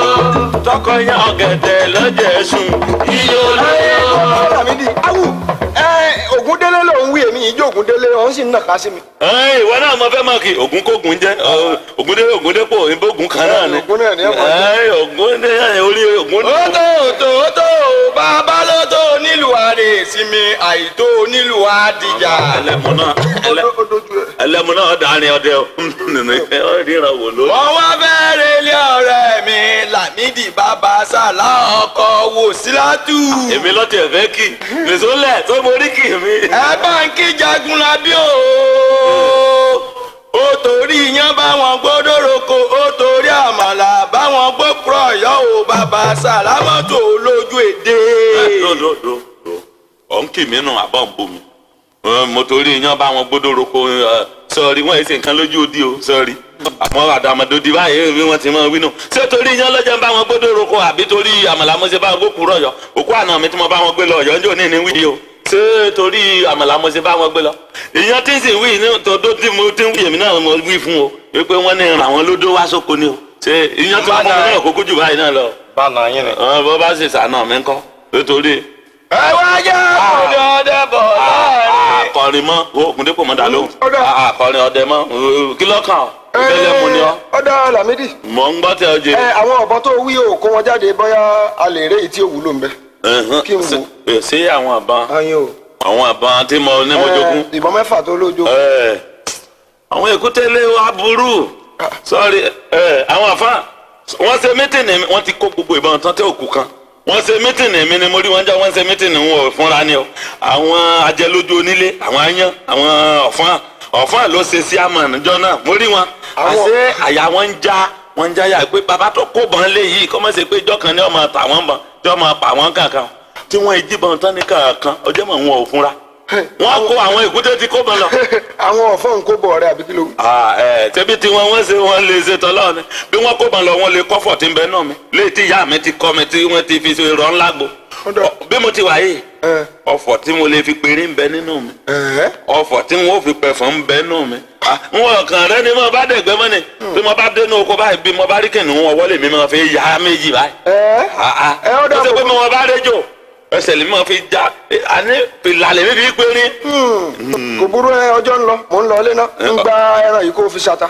tọkọ yá ọ̀gẹ̀dẹ̀ lọ́jẹ̀ sùn yíyó lóyó. Lámídì awù ẹ Ògúndélé ló ń wí èmi ìjọ Ògúndélé òun sì ń nàka sí mi. Ẹ́ẹ̀, ìwọ náà mo fẹ́ mọ̀ kí ògún kógun jẹ́ ọ, ògúndé ògúndépò ìbò ògún kan náà ni. Ògún náà ni ẹ mọ̀ jẹ́. Ẹ́ẹ̀, ògúndé orí ògún. ó tó tó tó bàbá ló tó nílùú àrè sinmi àìtó nílùú àdìjà. ẹlẹ́mu náà ẹlẹ́- ó dojú ẹ. ẹlẹ́mu náà dàrin ọdẹ o nínú ẹ ọ ríran wò ló. wọ́n wá fẹ́rẹ̀ ilé ọ̀rẹ́ mi Lámídì bàbá sàlá ọkọ̀ wò sílátù. èmi lọ́tì ẹ̀fẹ́ kì nìṣó lẹ̀ tó borí kì mí. ẹ bá ń kí jagun labí o. ó torí iyán báwọn gbódò roko ó torí àmàlà báwọn gbókùrọ̀ ọ̀yọ́ o bàbá sàlámọ́tò lójú èdè. lódòdó ọ̀ ń kì mí nù àbọ̀ ń bomi Ẹ, mo torí iyán bá wọn gbódò roko ẹ, sọ̀rí wọ́n èsì nǹkan lójú odi o sọ̀rí àwọn àdàmọ̀dòdì báyìí bí wọ́n ti máa wí nù ṣé torí iyán lọ́jọ́ ń bá wọn gbódò roko àbí torí àmàlà mo ṣe bá wọn gbókùrọ̀ ọ̀yọ́ òkú àná mi tí mo bá wọn gbé lọ ọ̀yọ́ njó ní ní wíìdì o ṣé torí àmàlà mo ṣe bá wọn gbé lọ ìyẹn tí ń sì wí ní tọdọ tí mo ti ń wí èmi náà mo wí fún o wípé wọn ní ràn wọn lódó wá sóko ni o ṣé ìyẹn tí wọn fún mi náà kókó jù báyìí náà lọ Bánà yín ni. ọ bó bá sì sànà mi ńkọ́ nítorí ẹ wá yá ọdẹ ọdẹ bọ̀ láàrin. akọrin mọ oògùn dípò mọ dà lóhùn Ọ̀dà. akọrin ọdẹ mọ kí lọ́kàn ọ ìbẹ́lẹ̀ mu ni ọ ọ̀dà Lámídì mọ̀ ń gbọ́ tẹ ọ jẹ. ẹ àwọn ọ̀bọ tó wí o kó wọn jáde bóyá a lè ré èyí tí ò wúlò ń bẹ. kí n wò. Ṣé- ṣé àwọn àbọn ayin o. àwọn àbọn tí mo ní mo jogún. Ẹ, ìbọn mẹ́fà tó lójó. Ẹ, àwọn èkúté lé wa burú sọrí ẹ àwọn àfa wọn ṣe mítìnì mi wọn ti kó gbogbo ìbọn tán tẹ òkú kan wọn ṣe mítìnì mi ni mo rí wọn já wọn ṣe mítìnì wọn ò fúnra ni o àwọn ajẹlójú onílé àwọn ayan àwọn ọ̀fọ́n ọ̀fọ́n ló ṣe sí àmọ̀ níjọ́ náà mo rí wọn Àwọn- àṣé àyà wọn ń já wọn ń já yà pé bàbá tó kó bọ́n lé yìí kọ́ mọ̀ ṣe pé ìjọ kan ní ọmọ tà wọ́n bọ̀n tí ọmọ pa wọ́n kankan tí wọ́n jí bọ́n tán ní kankan ọjọ́ mọ̀ wọn ò fúnra wọ́n kó àwọn èkúté tí kó bọ́n lọ àwọn ọ̀fọ́n kó bọ̀ ọ̀rẹ́ àbí kí ló wí. ah ẹ tẹbi tí wọn wọn ṣe wọn lè ṣe tọlọ ni bí wọn kó ban lọ wọn lè kọfọ tí ń bẹ náà mi léyìí tí ìyá mi ti kọ mi tí wọn ti fi ṣe rọ ńlá gbo Ọ̀dọ̀. bí mo ti wà yìí Ẹ. ọ̀fọ̀ tí mo lè fi péré ń bẹ nínú mi Ẹ̀ẹ́. ọ̀fọ̀ tí wọn ò fi pẹfọ ń bẹ nínú mi Ah, n wọn kàn rẹ ni mo bá dẹgbẹ mọ ni bí mo bá dénú oko báyìí bí mo bá rí kìnìún wọn wọlé mi máa fi yá méjì báyìí Ẹ̀ẹ́. ah ah Ẹ, ó dà ó ṣe pé bọ̀. mo bá rédíò ẹsẹ̀ lè máa fi já eh, àní fìlà lèmi fi péré kò burú ẹ ọjọ́ ń lọ mò ń lọ ilé náà ń gba ẹran yìí kó fi ṣata.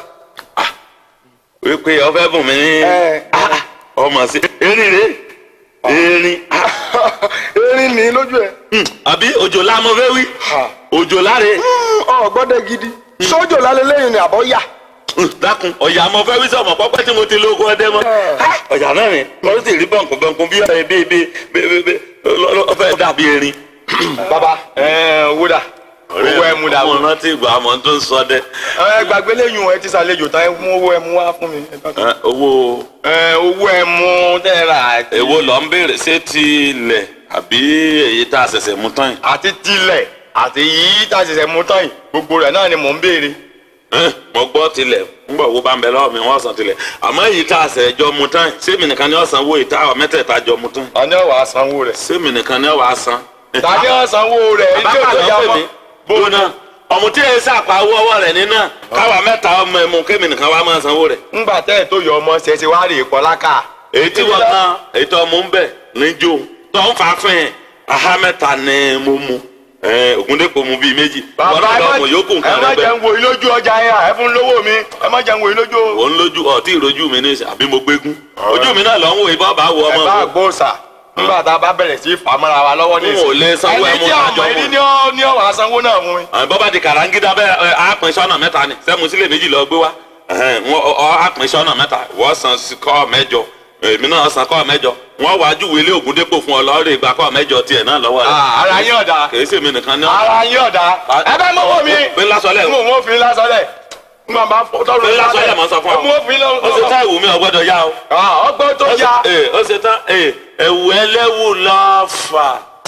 wípé ọfẹ bùn mí ní Ẹ. Ah, ah, ọmọ sí erin rè erin ah, erin ní lójú ẹ. hmm, àbí òjòlá mo fẹ́ wí Ha. òjòlá rè ọ gbọ́dọ̀ gidi sójò lálẹ́ lẹ́yìn ni àbọ̀ yà. Hmm, dákun ọ̀yà mo fẹ́ wí sọ̀mọ̀ pọ́pẹ́ tí mo ti lóko ọdẹ mọ́ Ah, ọ̀yà náà ni wọ́n sì rí bọ̀nkùn bọ̀nkùn bí ọ̀rẹ́ bí bí bí bí ọfẹ́ dàbí erin. bàbá ẹ owó dà owó ẹ mú dà mo rántí ìgbà àmọ́ tó ń sọ dẹ ẹ gbàgbé lẹ́yìn ẹ ti sàlejò tán ẹ mú owó ẹ mú wá fún mi. Eh, owó ẹ owó ẹ mú tẹ́ra àti èwo lọ ń béèrè ṣé ti ilẹ̀ àbí èyí tá a ṣẹ̀ṣẹ̀ mú tán yìí. àti tilẹ̀ àti yìí tá a ṣẹ̀ṣẹ̀ mú tán yìí gbogbo rẹ̀ náà ni mò ń béèrè. Ẹ́n, mo gbọ́ tilẹ̀ ńgbọ̀ wo bá ń bẹ lọ́wọ́ mi wọ́n san tilẹ̀ àmọ́ èyí tá a sẹ̀ jọ mu tán sẹ́mi nìkan ni wọ́n san owó ìta ọ̀ mẹ́tẹ̀ẹ̀ta jọ mu tán ta ni ó wá sanwó rẹ̀. sẹ́mi nìkan ni wọ́n wá san. ta ni ó sanwó rẹ̀ bàbá ilé kan ìtọ́jà ló pè mọ́. mí gbóná ọmọ tí èyí sàpá owó ọwọ́ rẹ̀ nínú káwa mẹ́ta ọmọ ẹ̀mú kémi nìkan wá máa sanwó rẹ̀. ńgbà tẹ́ ẹ̀ tó yọ ọmọ ṣe ṣe wá rè é kọ́ láká. èyí tí wọ́n kan èyí tó mú ń bẹ̀ níjó tó ń fa fún ẹ̀ aha mẹ́ta ni mo mu ẹ̀ ògúndépò mu bíi méjì wọ́n bàbá náà ẹ lọ́mọ yòókù má- ẹ nǹkan má rẹ̀ bẹ́ẹ̀ jẹun wo ilójú ọjà yẹn ẹ fún lówó mi ẹ má jẹun wo ilójú. òun lójú ọtí ìrojú mi ní ìsìn àbí mo gbégún ojú mi náà lọ ń wo ìbọn bá wo ẹ ọmọ bá mi. gbóòsà nígbà tá a bá bẹ̀rẹ̀ sí fàmọ́ra wa lọ́wọ́ ní N ò lè sanwó ẹni ẹmu tí tájọ ọmọ mú. ẹni ní ọ ní ọwọ́ sanwó náà fún mi. àwọn bọ́bá di kàràǹgídá bẹ́ẹ̀ ẹ, á pín sọ́nà mẹ́ta ni sẹ́mu sílẹ̀ méjì lọ gbé wá ẹ̀hẹ́n, wọ́n ọ á pín sọ́nà mẹ́ta wọ́n san sí kọ́ mẹ́jọ èmi náà san kọ́ mẹ́jọ wọ́n wá júwèé ilé ògùn dépò fún ọ lọ́ọ́rẹ́ ìgbà kọ́ mẹ́jọ tiẹ̀ náà lọ́wọ́ rẹ̀ Ah, ara yín ọ̀dà kìí sèmi nìkan ní ara yín ọ̀dà ẹ bá mọ́wọ́ mi. Fi lásọlẹ̀. mo mọ́ fi lásọlẹ̀. n bá bá tọrọ Fi lásọlẹ̀ mọ́ sọ fún ọ. mo fi ó ṣe tá ìwù mi ọgbọ́dọ̀ yá o ọgbọ́n tó Ó ṣe- ya. ee, ó ṣe tán ee, ẹ̀wù ẹlẹ́wù lọ fà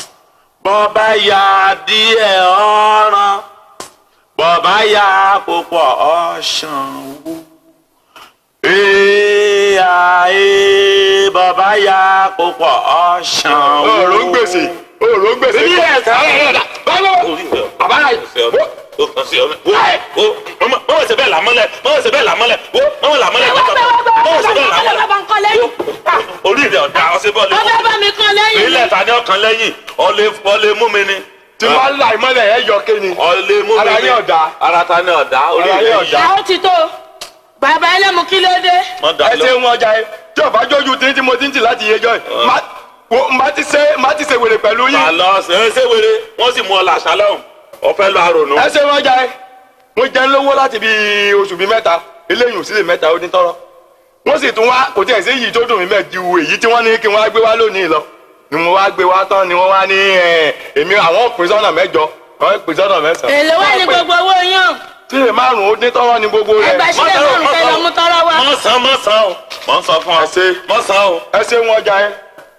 bọ́bá ya díẹ̀ ọ̀ràn bọ́bá ya púpọ̀ ọ̀ṣàn wò èèyà ee bọ́bá ya púpọ̀ ọ̀ṣàn wò. òòrùn ń gbèsè òòrùn ń gbèsè. Bí ẹ̀ sá ẹ̀ dà. bàbá rà Ó kàn sí ọmọ. Wo wo mọ mọ ṣe bẹ́ẹ̀ làmọ́lẹ̀ mọ ṣe bẹ́ẹ̀ làmọ́lẹ̀ wo mọ làmọ́lẹ̀ Ẹ wá bẹ̀ wá bẹ̀ mọ wá ṣe bẹ́ẹ̀ bẹ̀ wá làmọ́lẹ̀. bá ń kọ́ lẹ́yìn. Orí rẹ̀ ọ̀dà ọ̀sẹ̀ bọ́ọ̀lù. Ọbẹ̀ bá mi kọ́ lẹ́yìn. ilẹ̀ ta ni ọkàn lẹ́yìn ọlẹ́ ọlẹ́ mú mi ni. tí wọ́n là ìmọ̀lẹ̀ ẹ̀ yọ kéni. ọlẹ́ mú mi ni. Ara yín ọ̀dà. ara ta ni ọ̀dà orí Ara rẹ̀ yín yìí. ọ̀dà. Ẹ ó ti tó. Bàbá ẹlẹ́mu kí ló dé? wọ́n dà ẹ lọ. ṣe wọn ọjà yẹn tí ọba jójú tí tí mo ti ń tì láti yẹjọ yìí má wo má ti ṣe má ti ṣe wèrè pẹ̀lú yín àlọ́ ṣe ṣe wéré wọ́n sì mú ọ làṣà lọ́hùn ọ̀fẹ́ lọ àrònú. ẹ ṣe wọn ọjà yẹn mo jẹun lówó láti bí oṣù bíi mẹ́ta eléyìí ò sí lè mẹ́ta ó ní tọrọ wọ́n sì tún wá kò tí ẹ̀ sí èyí tó dùn mí mẹ́ẹ̀ ju èyí tí wọ́n ní kí wọ́n á gbé wá lónìí lọ ni mo wá gbé wá tán ni wọ́n wá ní ẹ̀ èmi àwọn pín sọ́nà mẹ́jọ àwọn pín sọ́nà mẹ́sàn-án. Èlò wà ní gbogbo owó yàn. tí lè márùn-ún ó ní tọrọ ní gbogbo rẹ̀ Ẹgbẹ́ sílẹ̀ márùn-ún fẹ́ lọ mú tọ́rọ́ wá. mọ̀ sàn mọ̀ sàn o mọ̀ sọ fún ọ. Ẹ ṣe. mọ̀ sàn o. ẹ ṣe wọn ọjà yẹn.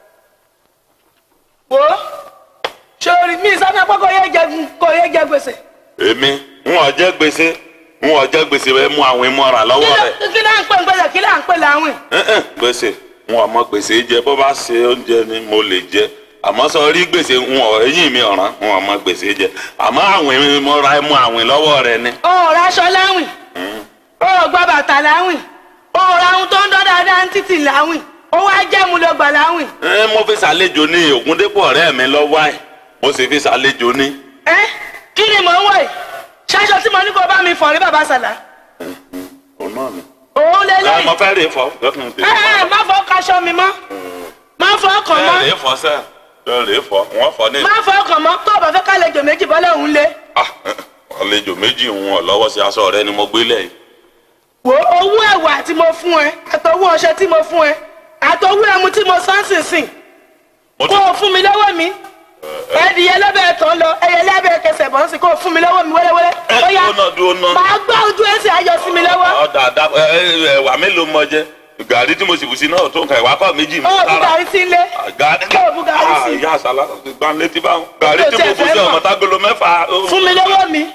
Wo sori mi sọ́nà pé kò yé jẹ kò yé jẹ gbèsè. èmi ń wọ́n jẹ́ gbèsè ń wọ́n jẹ́ gbèsè bẹ́ẹ̀ mú àwọn ìmọ̀ràn Kí lọ́wọ́ ló rẹ̀. kí ló ń pè ń gbèsè kí ló ń pè láwìn? Ẹ̀hẹ̀n, gbèsè ń wọ́n mọ gbèsè jẹ bó bá ṣe oúnjẹ ni mo lè jẹ àmọ́ sọ rí gbèsè ń wọ́n eyín mi ọ̀ràn ń wọ́n mọ gbèsè jẹ àmọ́ àwìn mo ra mú àwìn lọ́wọ́ rẹ̀ ni. O ò raṣọ láwìn. O ò gba bàtà láwìn. O ò ra ohun tó ń dán dáadáa ń títì láwìn. O wá jẹ́ mu ló gbà láwìn. ẹ mo fi ṣàlejò ní Ògúndépò ọ̀rẹ́ mi lọ́wọ́ ẹ̀ mo sì fi ṣàlejò ní. ẹ kí ni mò ń wọ̀ yìí ṣaṣọ tí mo ní kó bá mi fọ̀ rí bàbá sàlá òun náà ni. òun lè ẹ lẹ́yìn mo fẹ́ rè é fọ́ lọ́kùnrin tèmi. ẹ ẹ má fọ kaṣọ mi mọ́ má fọ ọkàn ẹ mọ́ rè é fọ́ sẹ́ ẹ rè é fọ́ wọ́n fọ́ ní. má fọ ọkàn mọ́ tó o bá fẹ́ kálejò méjì bọ́lẹ̀ òun lé Ah, àlejò méjì ń wọ̀ lọ́wọ́ sí aṣọ rẹ ni mo gbé lẹ̀ yìí. wo owó ẹ̀wà tí mo fún ẹ àtọwọ́ ọṣẹ tí mo fún ẹ àtọwọ́ ẹmu tí mo sán sínsìn mo kó ti o fún mi lọ́wọ́ mi ẹdìyẹ lẹ́bẹ̀ẹ́ tán lọ ẹyẹ lẹ́bẹ̀ẹ́ kẹsẹ̀ bọ́ sí kó o fún mi lọ́wọ́ mi wẹ́lẹ́wẹ́lẹ́ ó yá dúró náà dúró náà. màá gbá ojú ẹsẹ̀ ayọ̀ sí mi lọ́wọ́ ọ̀dà àdá ẹ̀wà mélòó mọ jẹ gàrí tí mo sì bù sí náà tó nǹkan ìwà kọ́ méjì mi ó bu gàrí sí ilé gàrí Ó bu gàrí sí. ìyá àṣàlá gbà létí báwọn gàrí Ó tí tiẹ̀ mo bù fẹ́ sí mọ̀. ọmọ tágolo mẹ́fà fún mi lọ́wọ́ mi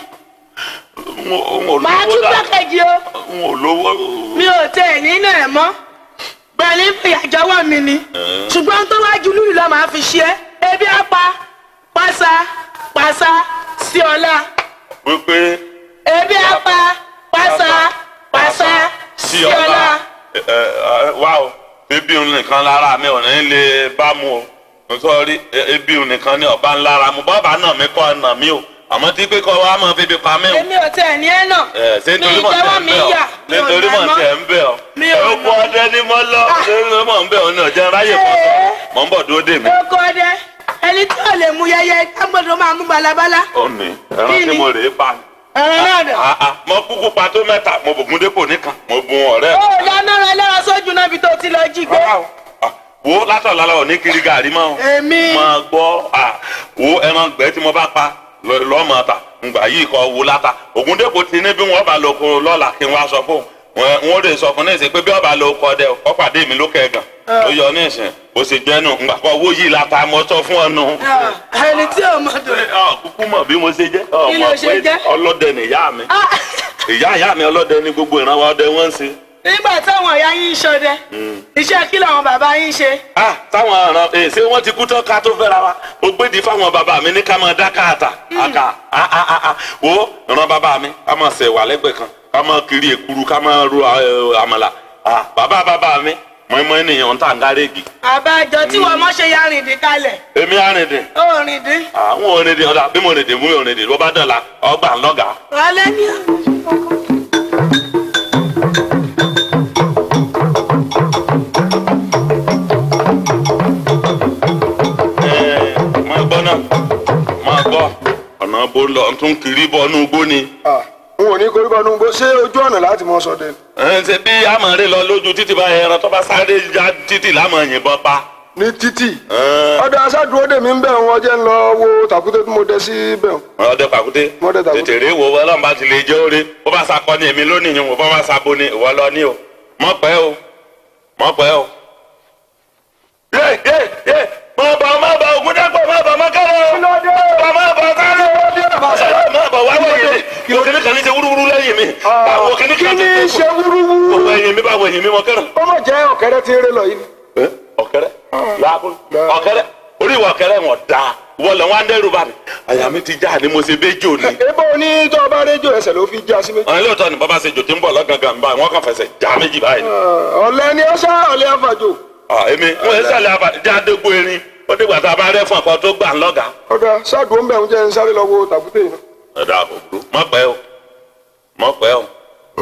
n ò màá lówó tún dà gbẹ́kẹ̀jì o n ò lówó. mi ò tẹ ẹ̀ nínú ẹ̀ mọ́ gbẹ̀lí ìyàjọwọ́ mi ni ṣùgbọ́n tó wájú lùlù lọ́ máa fi ṣe é ebi apá pàṣà pàṣà sí ọlá wípé ebi apá pàṣà pàṣà sí sí ọlá. ọlá ẹ, ẹ, wá o ebi òun nìkan lára mi ò ní lè bá mu o nítorí ebi òun nìkan ní ọba ńlára mu bọ́ọ̀bà náà mi kọ́ ọ̀nà mi o àmọ́ tí pé kọ́ wa máa fi bi pa mí o. èmi ò tẹ ẹ̀ ní ẹ̀ náà ẹ ṣé mi nítorí mọ̀ ìjẹ́wọ́ tẹ̀ ń mi bẹ̀ yà ọ́ mi ò nítorí nà mọ̀ mọ́. tẹ̀ ń bẹ̀ ọ́ Mi ò ẹ nà. kú ọdẹ ní mọ́ lọ nítorí mọ̀ ń bẹ̀ ọ́ ní ọ̀jẹ̀ ráyè pọ̀ Ee. mọ̀ ń bọ̀ dúró dè mí. oko ọdẹ ẹni tí ò lè mú yẹyẹ gbọ́dọ̀ máa mú balabala ó ní ẹran Kí tí ni? mo rè é pa ni. ẹran náà dà. Ah, ah, mo kúkú pa tó mẹ́ta mo bùkún dépò nìkan mo bùn ọ̀rẹ́ ó lọ́nà rẹ lẹ́wọ̀n sójú náà bí tó ti lọ jí gbé. Rárá o. Ah, wo látọ̀ lálẹ́ ò ní kiri gàrí mọ́ o. Èmi. máa gbọ́ ah, wo ẹran gbẹ́ tí mo bá pa lọ- lọ́mọ ta ngbà yìí kọ́ wo láta Ògúndépò ti ní bí wọ́n bá lọ kó lọ́la kí n wá sọ fún un wọ́n lè sọ fún ní ìsìn pé bí ọba lọ kọ́ dẹ ọ pàdé mi lókè gan ó yọ ní ìsìn bó ṣe jẹ́ nù ngbà kọ́ owó yìí láta mo sọ fún ọ nù. ẹni tí ò mọ̀ dùn. Ọ, kúkú mọ̀ bí mo ṣe jẹ́ ọ Kí ló mọ̀ ṣe pé jẹ́? ọlọ́dẹ nìyá mi Ah, ìyá ìyá mi ọlọ́dẹ ní gbogbo ìrànwọ́ ọdẹ wọ́n ń ṣe. nígbà táwọn ìyá yín ń ṣọdẹ iṣẹ́ kí làwọn bàbá yín ṣe. ah táwọn ọ̀ràn ẹ̀ ṣé wọ́n ti kú tán ká tó fẹ́ra wa ó gbédi fáwọn bàbá mi ní ká máa dá káàtà àkà ah ah ah ah wo ìran bàbá mi ká máa ṣe wà lẹ́gbẹ̀ẹ́ kan ká máa kiri èkuru ká máa ro eh, àmàlà ah bàbá bàbá mi mọ̀ọ́mọ́ ènìyàn ń tà ń gárẹ́gì àbájọ tí wọ́n mọ̀ ṣe ya rìndín kalẹ̀ èmi àrìndìn ó rìndín. àwọn òrìndìn ọ̀dà bí mo rìndìn mú mi rìndìn ló bá dọ̀la ọgbà ńlọ́gà. alẹ́ ní àwọn. máa gbọ́ náà máa gbọ́ ọ̀nà bó lọ tún kiri bọ́ nú igbó ni. Ah, n ò ní koríko nu gbó ṣé ojú ọ̀nà láti mọ sọdẹ ni? ẹ ṣe bí amọ̀rẹ́ lọ lójú títì bá ẹran tó bá sáré já títì lámọ̀ yìnbọn pa. ní títì Ẹ, ọdọ aṣáàdúró dèmí ń bẹ̀ wọn jẹ́ ń lọ wo tàkúté tí mo dẹ sí bẹ̀ wọn. ọdẹ pàkúté Ọdẹ pàkúté. tètè rí wo ọlọ́run bá ti lè jẹ́ oore bó bá sakọ ní èmi lónìí yìí wò bó bá sabo ní ìwọ lọ ní o mọ̀ pẹ́ o mọ̀ pẹ́ o. yé yé yé mọ̀ bọ̀ mọ̀ bọ̀ ògùn dẹ́pọ̀ mọ̀ bọ̀ mọ̀ kẹ́rọ̀ o mọ̀ mọ̀ bọ̀ kẹ́rọ̀ o mọ̀ bọ̀ wá wẹ̀yìn mi òkìní kan ní ṣe wúrúwúrú lẹ́yìn mi àwọn òkìní kí kan ni ti ṣe wúrúwúrú? òwò ẹ̀yìn mi bá wẹ̀yìn mi mọ̀ kẹ́rọ̀ ó mọ̀ jẹ́ ọ̀kẹ́rẹ́ tí ń ré lọ yìí ni. ẹ ọ̀kẹ́rẹ́ làákùn ọ̀kẹ́rẹ́ orí ìwà ọ̀kẹ́rẹ́ wọn da wọlé wọn á dẹ́rù bá mi àyà mi ti já ni mo ṣe béjò ni. ebo ní tó o bá rédíò ẹsẹ̀ ló fi já sí méjì. àwọn ilé ìtọ́ ni bàbá ṣe jò tí ń bọ̀ lọ́gàngàn báyìí wọ́n kàn fẹsẹ̀ já méjì báyìí. ọ̀lẹ́ ni ó ṣá ọ̀lẹ́ àfàjò. Ah, èmi wọn ẹ sàlẹ̀ àbá jáde gbó erin ó dìgbà tá a bá rẹ́ fún ọkọ tó gbà ń lọ́gà. ọ̀dà ṣáàdùn ń bẹ̀ ń jẹ́ ń sáré lọ wo tàkúté yìí. ẹ̀dá kò burú mọ̀ pẹ́ o mọ̀ pẹ́ o.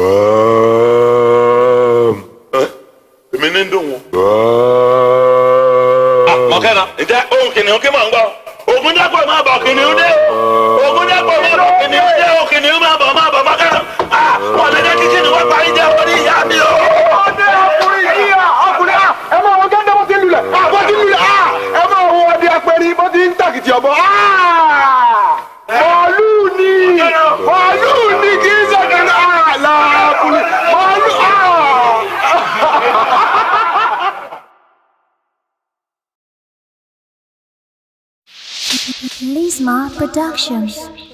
Ẹ, èmi ní ń dùn wọn. mọ̀kẹ́nà ǹjẹ́ ohun kìnìún kí mò ń gbọ́ ogun dẹ́pọ̀ máa bọ̀ kìnìún dé ogun dẹ́pọ̀ máa bọ̀ kìnìún dé o kìnìún máa bọ̀ máa bọ̀ mọ̀kẹ́nà wọ́n lè jẹ́ kí kìnìún wọ́n parí jẹ́ orí ìyá mi o. ọdẹ ọkùnrin yìí à ọkùnrin à ẹ máa wọ gẹ́gẹ́ bó ti ń lulẹ̀ à bó ti ń lulẹ̀ à ẹ máa wọ ọdẹ apẹ̀rẹ̀ bó ti ń tàkìtì ọ̀bọ à màálù ni màálù ni kì í sọ̀kẹ́ ní à làákùnrin màálù à. Lisma Productions.